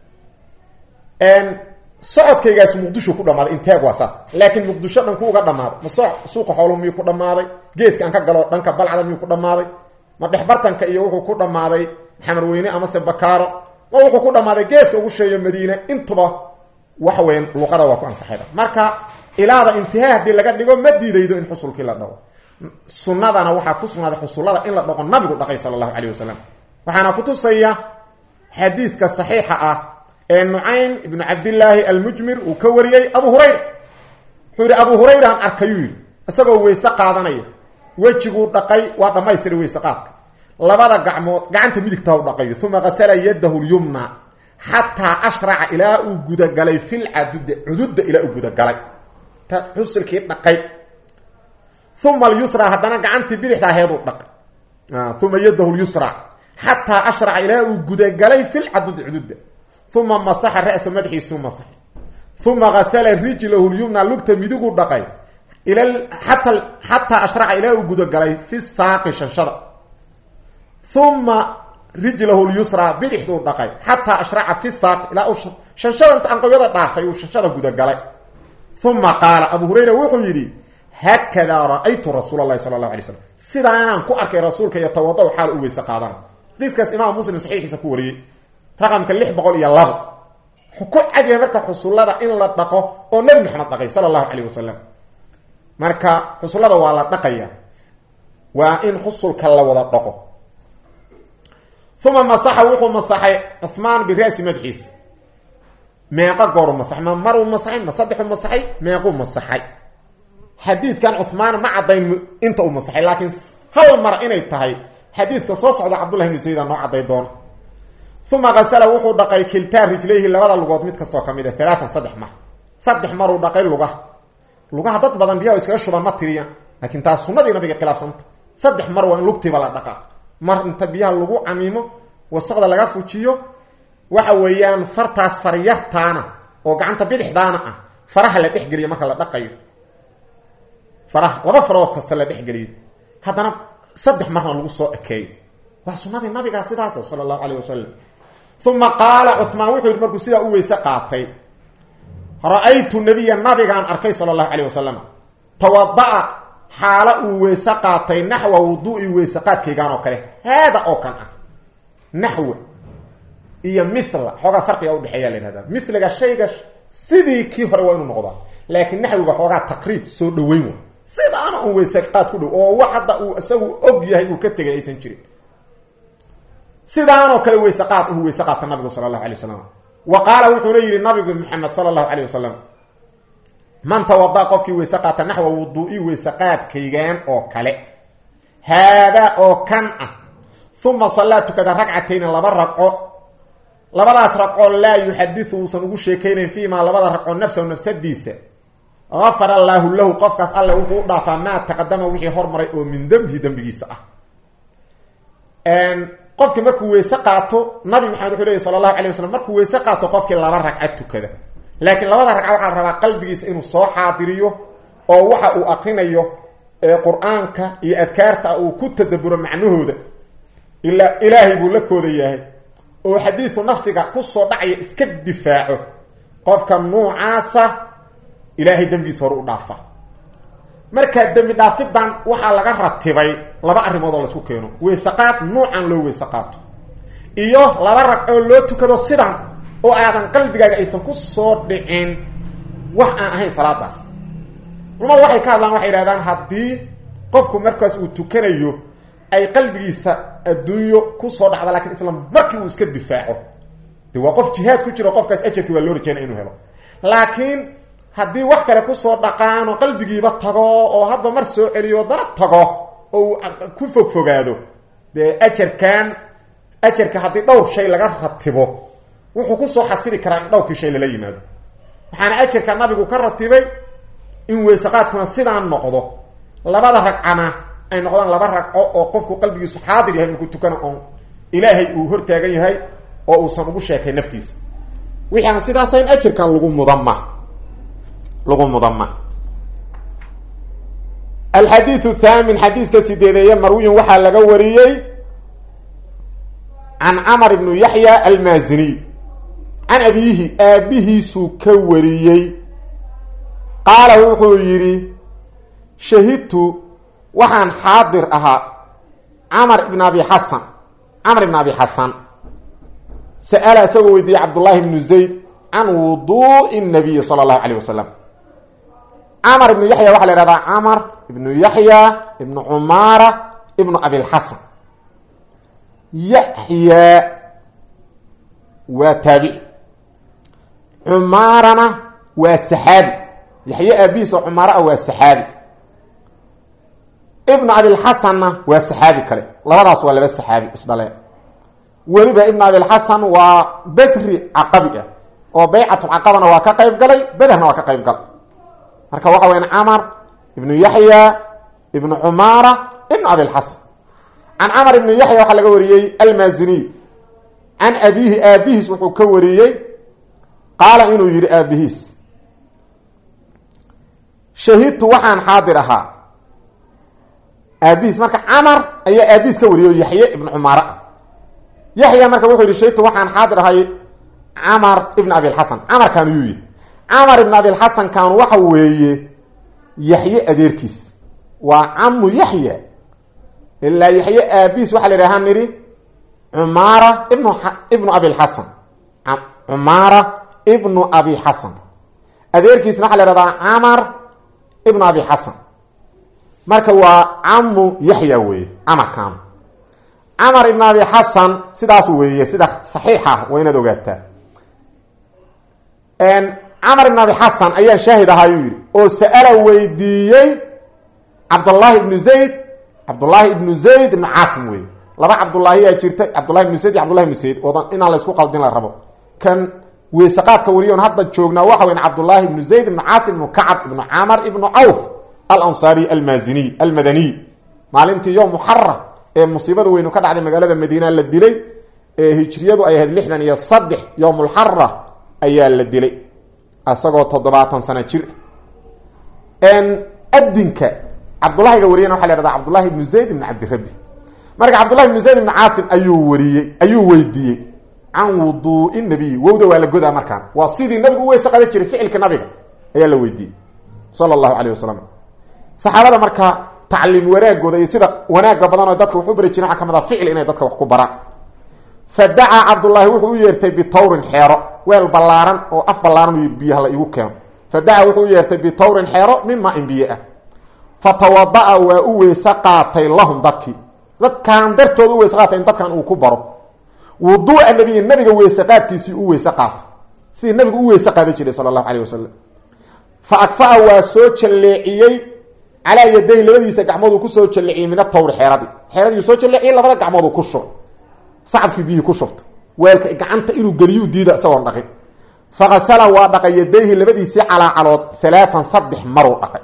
S1: socodkaygaas muqdisho ku dhamaaday intaag waa saas laakiin muqdisho dhanku uga dhamaaday ma so suuqa xooluhu miyuu ku dhamaaday geeska aan ka galo dhanka balcda miyuu ku dhamaaday ma dhexbartanka iyo wuxuu ku dhamaaday xamarweyne amase bakaaro ma wuxuu ku dhammaaday geeska ugu sheeyo madiine intuba waxa weyan luqada waa ku ansaxayda marka ilaada intihaa haddii laga dhigo ma diidaydo in xusulkii la dhago sunnadana waxaa ku sugnaaday xusullada in la dhaqo nabigu dhaqay sala allahu calayh wasalam waxaana kutusaya xadiidka saxiixa ah ee nucaym ibnu cabdillaahi almujmir uu ka wariyey abu hurayra wuxuu yihi abu hurayraan arkayuu yidhi isagoo weyse qaadanaya wejiguu dhaqay waa dhammaystiray weyse qaadka labada gacmood gacanta midigtaa u dhaqayo uma qasala yadahu lyumna xataa ashraca ilaa uu gudagalay filcadud cududda ilaa uu gudagalay ta xusilkii dhaqay uma alyusra haddana gacantii bidixda aheeduu dhaqay uma yadahu lyusra xataa ashraca ilaa uu gudagalay filcadudi cududda uma masaxa ra'sa madaxiisuu masaxay uma gasala rijlahu lyumna lugta midiguu dhaqay ila ata xataa ashraca ilaa uu gudagalay fi saaqi shanshada uma rijlahu lyusra bidixduu dhaqay xataa ashraca fi saaqi ilaa uu shanshada inta anqawyada dhaafay uu shanshada gudagalay uma qaala abu hurayra wuxuu yidhi haakadaa ra-aytu rasuul allahi sala allahu alay slam sidaanaan ku arkay rasuulka iyo tawado xaal u weyse qaadana xadiiskaas imaam muslim saxiixiisa ku wariyey raqamka lix boqol iyo labo wuxuu ku cadyahay marka xusullada in la dhaqo oo nebi maxamed dhaqay sala allahu calayh wasalam marka xusullada waa la dhaqaya waa in xusulka la wada dhaqo uma masaxa wuxuu masaxay cuhmaan bira'si madaxiisa meeqa gooru masaxay ma maruu masaxay ma saddexuu masaxay meequu masaxay xadiidkan cuhmaan ma caddayn inta uu masaxay laakiin hal mar inay tahay xadiidka soo socda cabdullahi ibnu sayida noo cadday doono uma kasala wuxuu dhaqay kiltaa rijlayhi labada lugood mid kastoo ka mid a alaatan saddex mar saddex maruu dhaqay lugaha lugaha dad badan biyaha iskaga shuban ma tiriyan laakiin taas sunnadii nabiga khilaafsanta saddex mar waa in lugtiiba la dhaqaa mar inta biyaha lagu camiimo wasaqda laga fujiyo waxa weeyaan fartaas faryartaana oo gacanta bidixdaana ah faraha la dhexgeliyo marka la dhaqayo faraha laba farood kasta la dhexgeliyo haddana saddex marna lagu soo ekeeyo waa sunnadii nabigaa sidaasa sala allahu calayh wasalam uma qaala cuhmaan wuxuu yidhi markuu sidaa u weyse qaatay ra-aytu nabiya nabigaan arkay sala allahu calayh wasalam tawada-a xaalo uu weyse qaatay naxwa wuduui weyse qaadkaygaan oo kale haada oo kan ah naxwa iyo mithla xoogaa farqiga udhexeeya la yihahda miliga shayga sidii kii hore waa inuu noqdaa laakiin naxwiga xoogaa taqriib soo dhaweyn wa sidaana un weyse qaad ku dhow oo wax hadda uu isagu og yahay uu ka tegay aysan jirin sidaanoo kale weyse qaad uu weyse qaata nabigu sala allahu alay wasalam wa qaala wuxuuna yidhi nabigu maxamed sala allahu calayh wasalam man tawada qofkii weyse qaata naxwa wuduui weyse qaadkaygaan oo kale haadaa oo kan ah uma sallaa tukada ragcatayni laba ragco labadaas ragcoo laa yuxadiu uusan ugu sheekaynayn fiimaa labada ragcoo nafsahu nafsadiisa afar allaahu lahu qofkaas alle wuxuu u dhaafaa maa taqadama wixii hormaray oo min dembihi dembigiisa ah qofkii markuu weyse qaato nabi maxamed wuxuu leey sala allahu alay wasalam markuu weyse qaato qofkii laba ragca tukada laakiin labada ragca waxaa la rabaa qalbigiisa inuu soo xaadiriyo oo waxa uu akrinayo qur-aanka iyo adkaarta uu ku tadaburo macnahooda ila ilaahay buu la kooda yahay oo xadiidu nafsiga kusoo dhacaya iska difaaco qofka nuucaasa ilaahay dembigiisa hore u dhaafa markaa dembi dhaafidan waxaa laga ratibay laba arrimood oo laisku keeno weysaqaad nuucan loo weyse qaato iyo laba ragcoo loo tukado sidan oo aadan qalbigaaga aysan ku soo dhicin wax aan ahayn salaadaas culamadu waxay ka hadlaan waxay yidhahdaan haddii qofku markaas uu tukanayo ay qalbigiisa adduunyo kusoo dhacda lakiin isla markii uu iska difaaco de waa qof jihaad ku jiro qofkaas ajarkii waa loo rajeynaya inuu helo laakiin haddii wax kale kusoo dhaqaan oo qalbigiiba tago oo hadba mar soo celiyo dana tago oo uu ku fogfogaado dee ajarkan ajarka haddii dhowr shay laga ratibo wuxuu kusoo xasili karaa in dhowrkii shay lala yimaado waxaana ajarka nabigu ka ratibay in weysaqaadkuna sidaan noqdo labada ragcana ay noqdaan laba ragco oo qofku qalbigiisu xaadir yahay markuu tukana oon ilaahay uu hortaagan yahay oo uusan ugu sheekay naftiisa wixii aan sidaasayn ajarkan lagu mudama lagu mudama alxadiiu thaamin xadiiska sideedeeye marwiyin waxaa laga wariyey can camar ibnu yaxya almaaziniy can abiihi aabihiisuu ka wariyey qaala wuxuu yidhi shahidtu waxaan xaadir ahaa camar ibn abi xasan camar ibn abi xasan sa'ala isagoo weydiiyey cabdullaahi ibnu zayd can wuduu'i nabiyi sala allahu calayh wasalam camar ibnu yaxya waxaa la ihahdaa camar ibnu yaxya ibnu cumaara ibnu abilxasan yaxya waa taabici cumaarana waa saxaabi yaxye aabihiisa cumaaro ah waa saxaabi ibnu abilxasanna waa saxaabi kale labadaas waa laba saxaabi isdhaleen weliba ibnu abilxasan waa bedri caqabi ah oo baycatulcaqabana waa ka qayb galay bederna waa ka qayb galay marka waxa weyaan camar ibnu yaxya ibnu cumaara ibnu abilxasan can camar ibnu yaxya waxaa laga wariyey almaaziniy can abiihi aabihiis wuxuu ka wariyey qaala inuu yihi aabihiis shahidtu waxaan xaadir ahaa aabihiis marka camar ayaa aabihiis ka wariyey oo yaxye ibnu cumaare ah yaxya marka wuxuu yihi shahidtu waxaan xaadir ahay camar ibn abilxasan camarkaan yuu yihi camar ibn abilxasankan waxa weeye yaxye adeerkiis waa camu yaxya ilaa yaxye aabihiis waxaa la yidhaha nidhi cumaara ibnu ibnu abilxasan cumaara ibnu abi xasan adeerkiisna waxaa la ihahdaa camar ibnu abi xasan marka waa camu yaxya weeye camarkan camar ibn abi xasan sidaas weeye sida saxiixa waa inaad ogaataa camar ibn abi xasan ayaan shaahid ahaayuu yidhi oo sa'ala weydiiyey cabdullaahi ibnu zayd cabdullaahi ibnu zayd ibnu caasim weeye laba cabdullaahiyaa jirta cabdullahi ibnu zayd iyo cabdullahi ibnu zayd oodan inaan la isku qaldin la rabo kan weysaqaadka wariyon hadda joognaa waxa weyn cabdullaahi ibnu zayd ibnu caasim ibnu kacab ibnu camar ibnu cawf alansaariy almaaziniy almadaniy maalintii yowm muxaram ee musiibada weynu ka dhacday magaalada madiina la dilay ee hijriyadu ay ahayd lixdan iyo saddex yowmulxara ayaa la dilay isagoo toddobaatan sano jir adinka cabdullahiga wariyana waxa la hahda cabdullahi ibnu zayd ibn cabdirabi marka cabdullahi ibnu zayd ibnu caasim ayuu wariyey ayuu weydiiyey can wuduui nabiy wowda waa la godaa markaan waa sidii nabigu u weyse qadan jiray ficilka nabiga ayaa la weydiiyey sala allahu calayh wasalam saxaabada marka tacliim wanaagooda iyo sida wanaaga badan oo dadka wax u bari jiren waxa kamid a ficil inay dadka wax ku baraan fa dacaa cabdullaahi wuxuu u yeertay bitawrin xeero weel ballaaran oo af ballaaran biyaha la igu keeno fa dacaa wuxuu u yeertay bitawrin xeero mima in biyo ah fa tawada-a waa u weyse qaatay lahum dadkii dadkan dartooda u weyse qaatay in dadkan uu ku baro wuduuca nabiyi nabiga weyse qaadkiisii u weyse qaatay sidii nabigu u weyse qaadan jiray sala allahu calayh wasalam fa akfaa waa soo jalleeciyey calaa yadayhi labadiisa gacmooduu kusoo jalleciyey min atawri xeeradii xeeradii soo jalleciyey labada gacmooduu ku shubay sacabkii biyihii ku shubtay weelka gacanta inuu geliyuu diida isagoon dhaqin fakasala waa dhaqay yadayhi labadiisii calaacalood halaatan saddex maruu dhaqay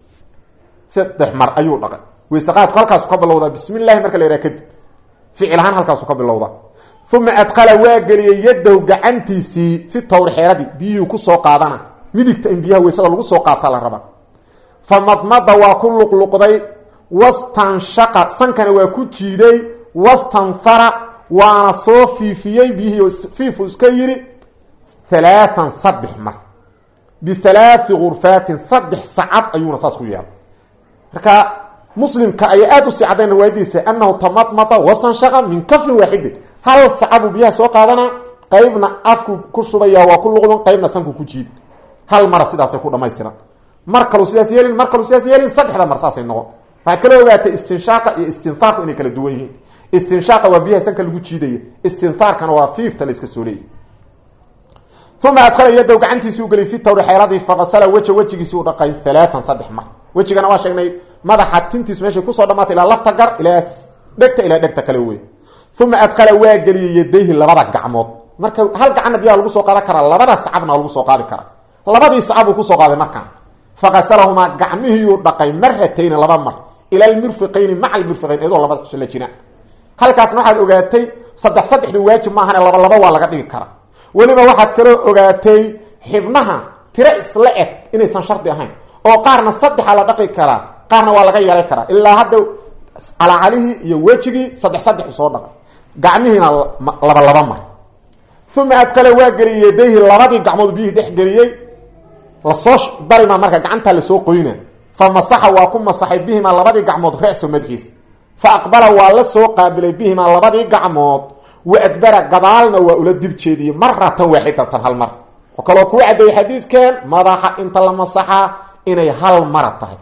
S1: saddex mar ayuu dhaqay weyseqaadku halkaasu ka bilowdaa bismi llahi marka la yhaha kadib ficil ahaan halkaasu ka bilowdaa uma adqala waa geliyey yadahu gacantiisii fi tawri xeeradii biyihii kusoo qaadana midigta in biyaha weysada lagu soo qaata la raba fa madmada waa ku luqluqday wastanshaqa sankana waa ku jiiday wastanfara waana soo fiifiyey biyihii fiifu iska yidhi halaaan saddex mar bihalaai gurfaatin saddex sacad ayuuna saas ku yeelay marka muslimka ayaa aada usii caddayn riwaayadiisa anahu tamadmada wastanshaqa min kaflin waaxidin hal sacabuu biyaha soo qaadana qeybna afku ku shubaya waa ku luqdun qeybna sanku ku jiid hal mara sidaasay ku dhamaystiran mar kalu sidaas yeelin mar kalu sidaas yeelin saddexda mar saasay noqon waxaa kala ogaatay istinshaaqa iyo istinhaarku inay kala duwan yihiin istinshaaqa waa biyaha sanka lagu jiidayo istinhaarkana waa fiifta la iska soo leeyay uma adkhala yadaw gacantiisi u geliyay fi tawri xeeradii faqasala weja wejigiisi u dhaqay halaatan saddex mar wejigana waa sheegnay madaxa tintiis meeshay kusoo dhamaatay ilaa lafta gar ilaa dhegta ilaa dhegta kale wey uma adkhala waa geliyey yadayhi labada gacmood marka hal gacanna biyaha lagu soo qaadan karaa labada sacabna lagu soo qaadi karaa labadii sacabuu kusoo qaaday markaan faqasalahumaa gacmihiiyuu dhaqay maratayni laba mar ila almirfiqayni maca almirfiqayn iyadoo labada xusla jiraan halkaasna waxaad ogaatay saddex saddexdu waajib maahane laba laba waa laga dhigi karaa weliba waxaad kaloo ogaatay xibnaha tiro isla eg inaysan shardi ahayn oo qaarna saddexa la dhaqi karaa qaarna waa laga yeelay karaa ilaa hadda calacalihii iyo wejigii saddex saddex soo dhaqay gacmihiina laba laba mar uma adkale waa geliyey yadayhi labadii gacmood biyihii dhex geliyey lasoo darima marka gacantaa lasoo qoyna fa masaxa waa ku masaxay bihimaa labadii gacmood reso madaxiisa fa aqbala waa la soo qaabilay bihimaa labadii gacmood wa adbara gadaalna waa ula dib jeediyey maratan waaxidatan hal mar oo kaloo kuu caddeeyey xadiiskan madaxa inta la masaxaa inay hal mara tahay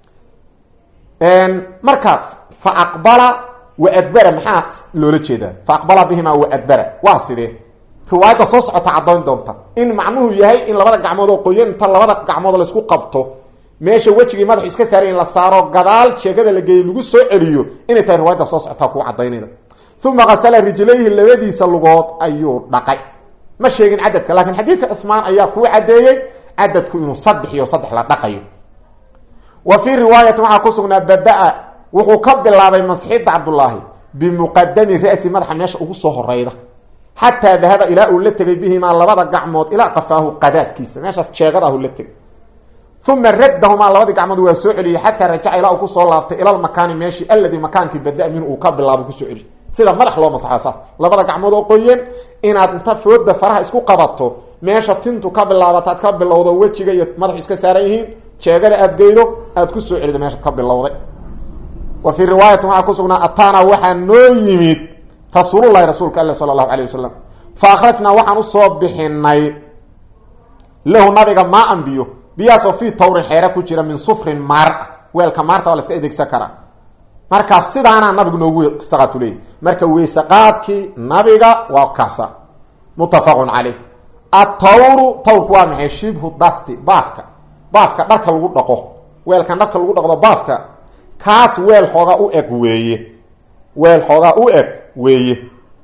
S1: marka fa aqbala wa adbara maxaa loola jeedaa fa aqbala bihimaa wa adbara waa sidee riwaayadda soo socota caddayn doonta in macnuhu yahay in labada gacmood oo qoyan inta labada gacmood laysku qabto meesha wejigii madaxu iska saaray in la saaro gadaal jeegada la geeyey lagu soo celiyo inay tahay riwaayadda soo socotaa kuu cadaynayda uma qasala rijlayhi labadiisa lugood ayuu dhaqay ma sheegin cadadka laakiin xadiidka cuhmaan ayaa kuu caddeeyey cadadku inuu saddex iyo saddex la dhaqayo wa fii riwaayati waxaa ku sugnaa bada-a wuxuu ka bilaabay masxidda cabdullaahi bimuqadami ra'si madaxa meesha ugu soo horeyda xataa dahaba ilaa uu la tegay bihimaa labada gacmood ilaa qafaahu qadaadkiisa meeshaas jeegadahu la tegay uma raddahumaa labadii gacmood waa soo celiyey xataa rajaca ilaa uu kusoo laabtay ila lmakaani meeshii alladii makaankii bada min uu ka bilaabo kusoo celiy sida madax loo masaxo saas labada gacmood oo qoyan inaad inta fooda faraha isku qabato meesha tintu ka bilaabata aad ka bilowdo wejiga iyo madaxu iska saaran yihiin jeegada aad geydo aad ku soo celido meeshaad ka bilowday wa fii riwaayatin waxaa ku sugnaa ataana waxaa noo yimid rasuululahi rasuulka alle sala allahu alayh wasalam fa akhrajnaa waxaan usoo bixinay lahu nabiga maa an biyo biyahaasoo fii tawrin xeere ku jira min sufrin maar ah weelka maarta waa la iska adeegsan karaa marka sidaanaa nabigu noogu weysaqaatu leeyay marka weysaqaadkii nabiga waa kaasa muttafaqun caleyh atawru tawrku waa maxay shibhu dasti baafka baafka dharka lagu dhaqo weelkan dharka lagu dhaqdo baafka kaas weel xoogaa u eg weeye weel xoogaa u eg weeye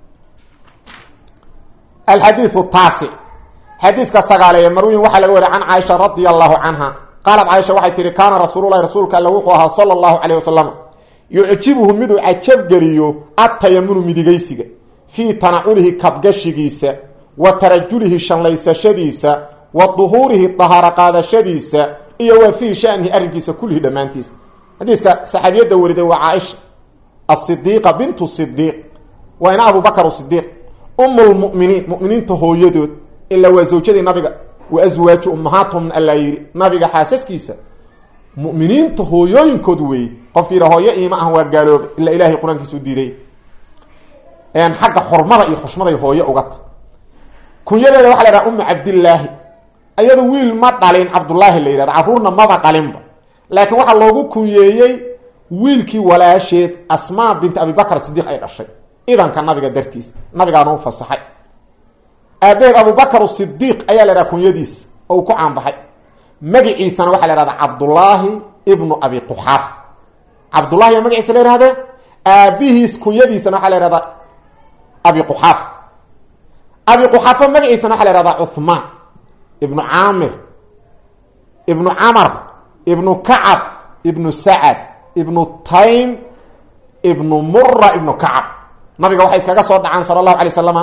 S1: alxadiiu taasic xadiiska sagaaleeye marwiin waxaa laga wariy can caaisha radia allahu canha qaalat caaisha waxay tihi kaana rasuululahi rasuulka alle wuxuu ahaa sala allahu calayh wasalam yucjibuhu miduu cajabgeliyo attayamunu midigaysiga fii tanaculihi kabgashigiisa wa tarajulihi shanlaysashadiisa wa duhuurihi dahaaro qaadashadiisa iyo wa fii shanihi arrinkiisa kullihi dhammaantiisa xadiiska saxaabiyadda wariday waa caaisha asidiiqa bintu sidiiq waa ina abubakar sidiiq umu lmuminiin muminiinta hooyadood ilaa waa zawjadii nabiga wa aswaaju ummahaatuhum allaa yidhi nabiga xaasaskiisa muminiinta hooyooyinkood weeye qofki yidha hooyo iima ah waa gaalooba ilaa ilahay qur-aankiisa u diiday xagga xurmada iyo xushmaday hooyo ugata kunyadeeda waxa la yhaha umu cabdillaahi ayado wiil ma dhalin cabdullaahi la yidhahda carruurna maba dhalinba laakiin waxaa loogu kunyeeyey wiilkii walaasheed asmaa bint abibakar sidiiq ay dhashay idanka nabiga dartiis nabigaana u fasaxay aabeed abubakar sidiiq ayaa la dhaha kunyadiisa oo uu ku caanbaxay magiciisana waxaa la hahda cabdullaahi ibnu abi quxaaf cabdullahi yaa magaciisa la yhahdee aabihiis kunyadiisana waxaa la yhahdaa abi quxaaf abi quxaafa magaciisana waxaa la yhahdaa cuhmaan ibnu caamir ibnu camar ibnu kacab ibnu sacad ibnu taym ibnu mura ibnu kacab nabiga waxay iskaga soo dhacaan sala allahu alay wasalama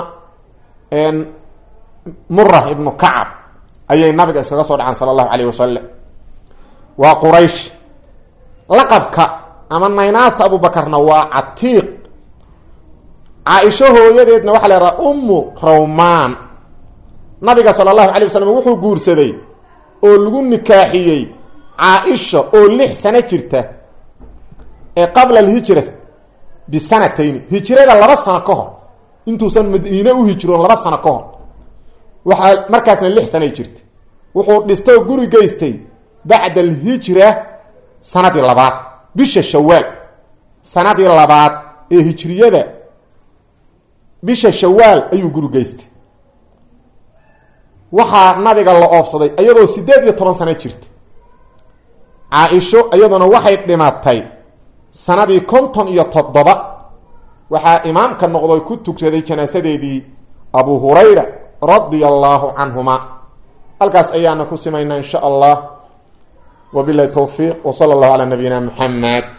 S1: mura ibnu kacab ayay nabiga iskaga soo dhacaan sala allahu alayh wasalam waa quraysh laqabka ama naynaasta abubakarna waa catiiq caaisho hooyadeedna waxaa la yhahdaa ummu rawmaan nabiga sala allahu alay wasalam wuxuu guursaday oo lagu nikaaxiyey caaisha oo lix sano jirta ee qabla alhijra bisanatayni hijrada laba sano ka hor intuusan madiine u hijroon laba sano ka hor waxaa markaasna lix sanay jirta wuxuu dhistay oo guri geystay bacda alhijra sanadii labaad bisha shawaal sanadii labaad ee hijriyada bisha shawaal ayuu guri geystay waxaa nabiga la oofsaday iyadoo siddeed iyo toban sano jirta caa-isho iyaduna waxay dhimatay sanadii konton iyo toddoba waxaa imaamka noqdo ku tugsaday janaasadeedii abu hurayra radia allaahu canhuma halkaas ayaana ku simaynaa in sha allah wabilahi towfiiq w sala allahu calaa nabiyina muxamed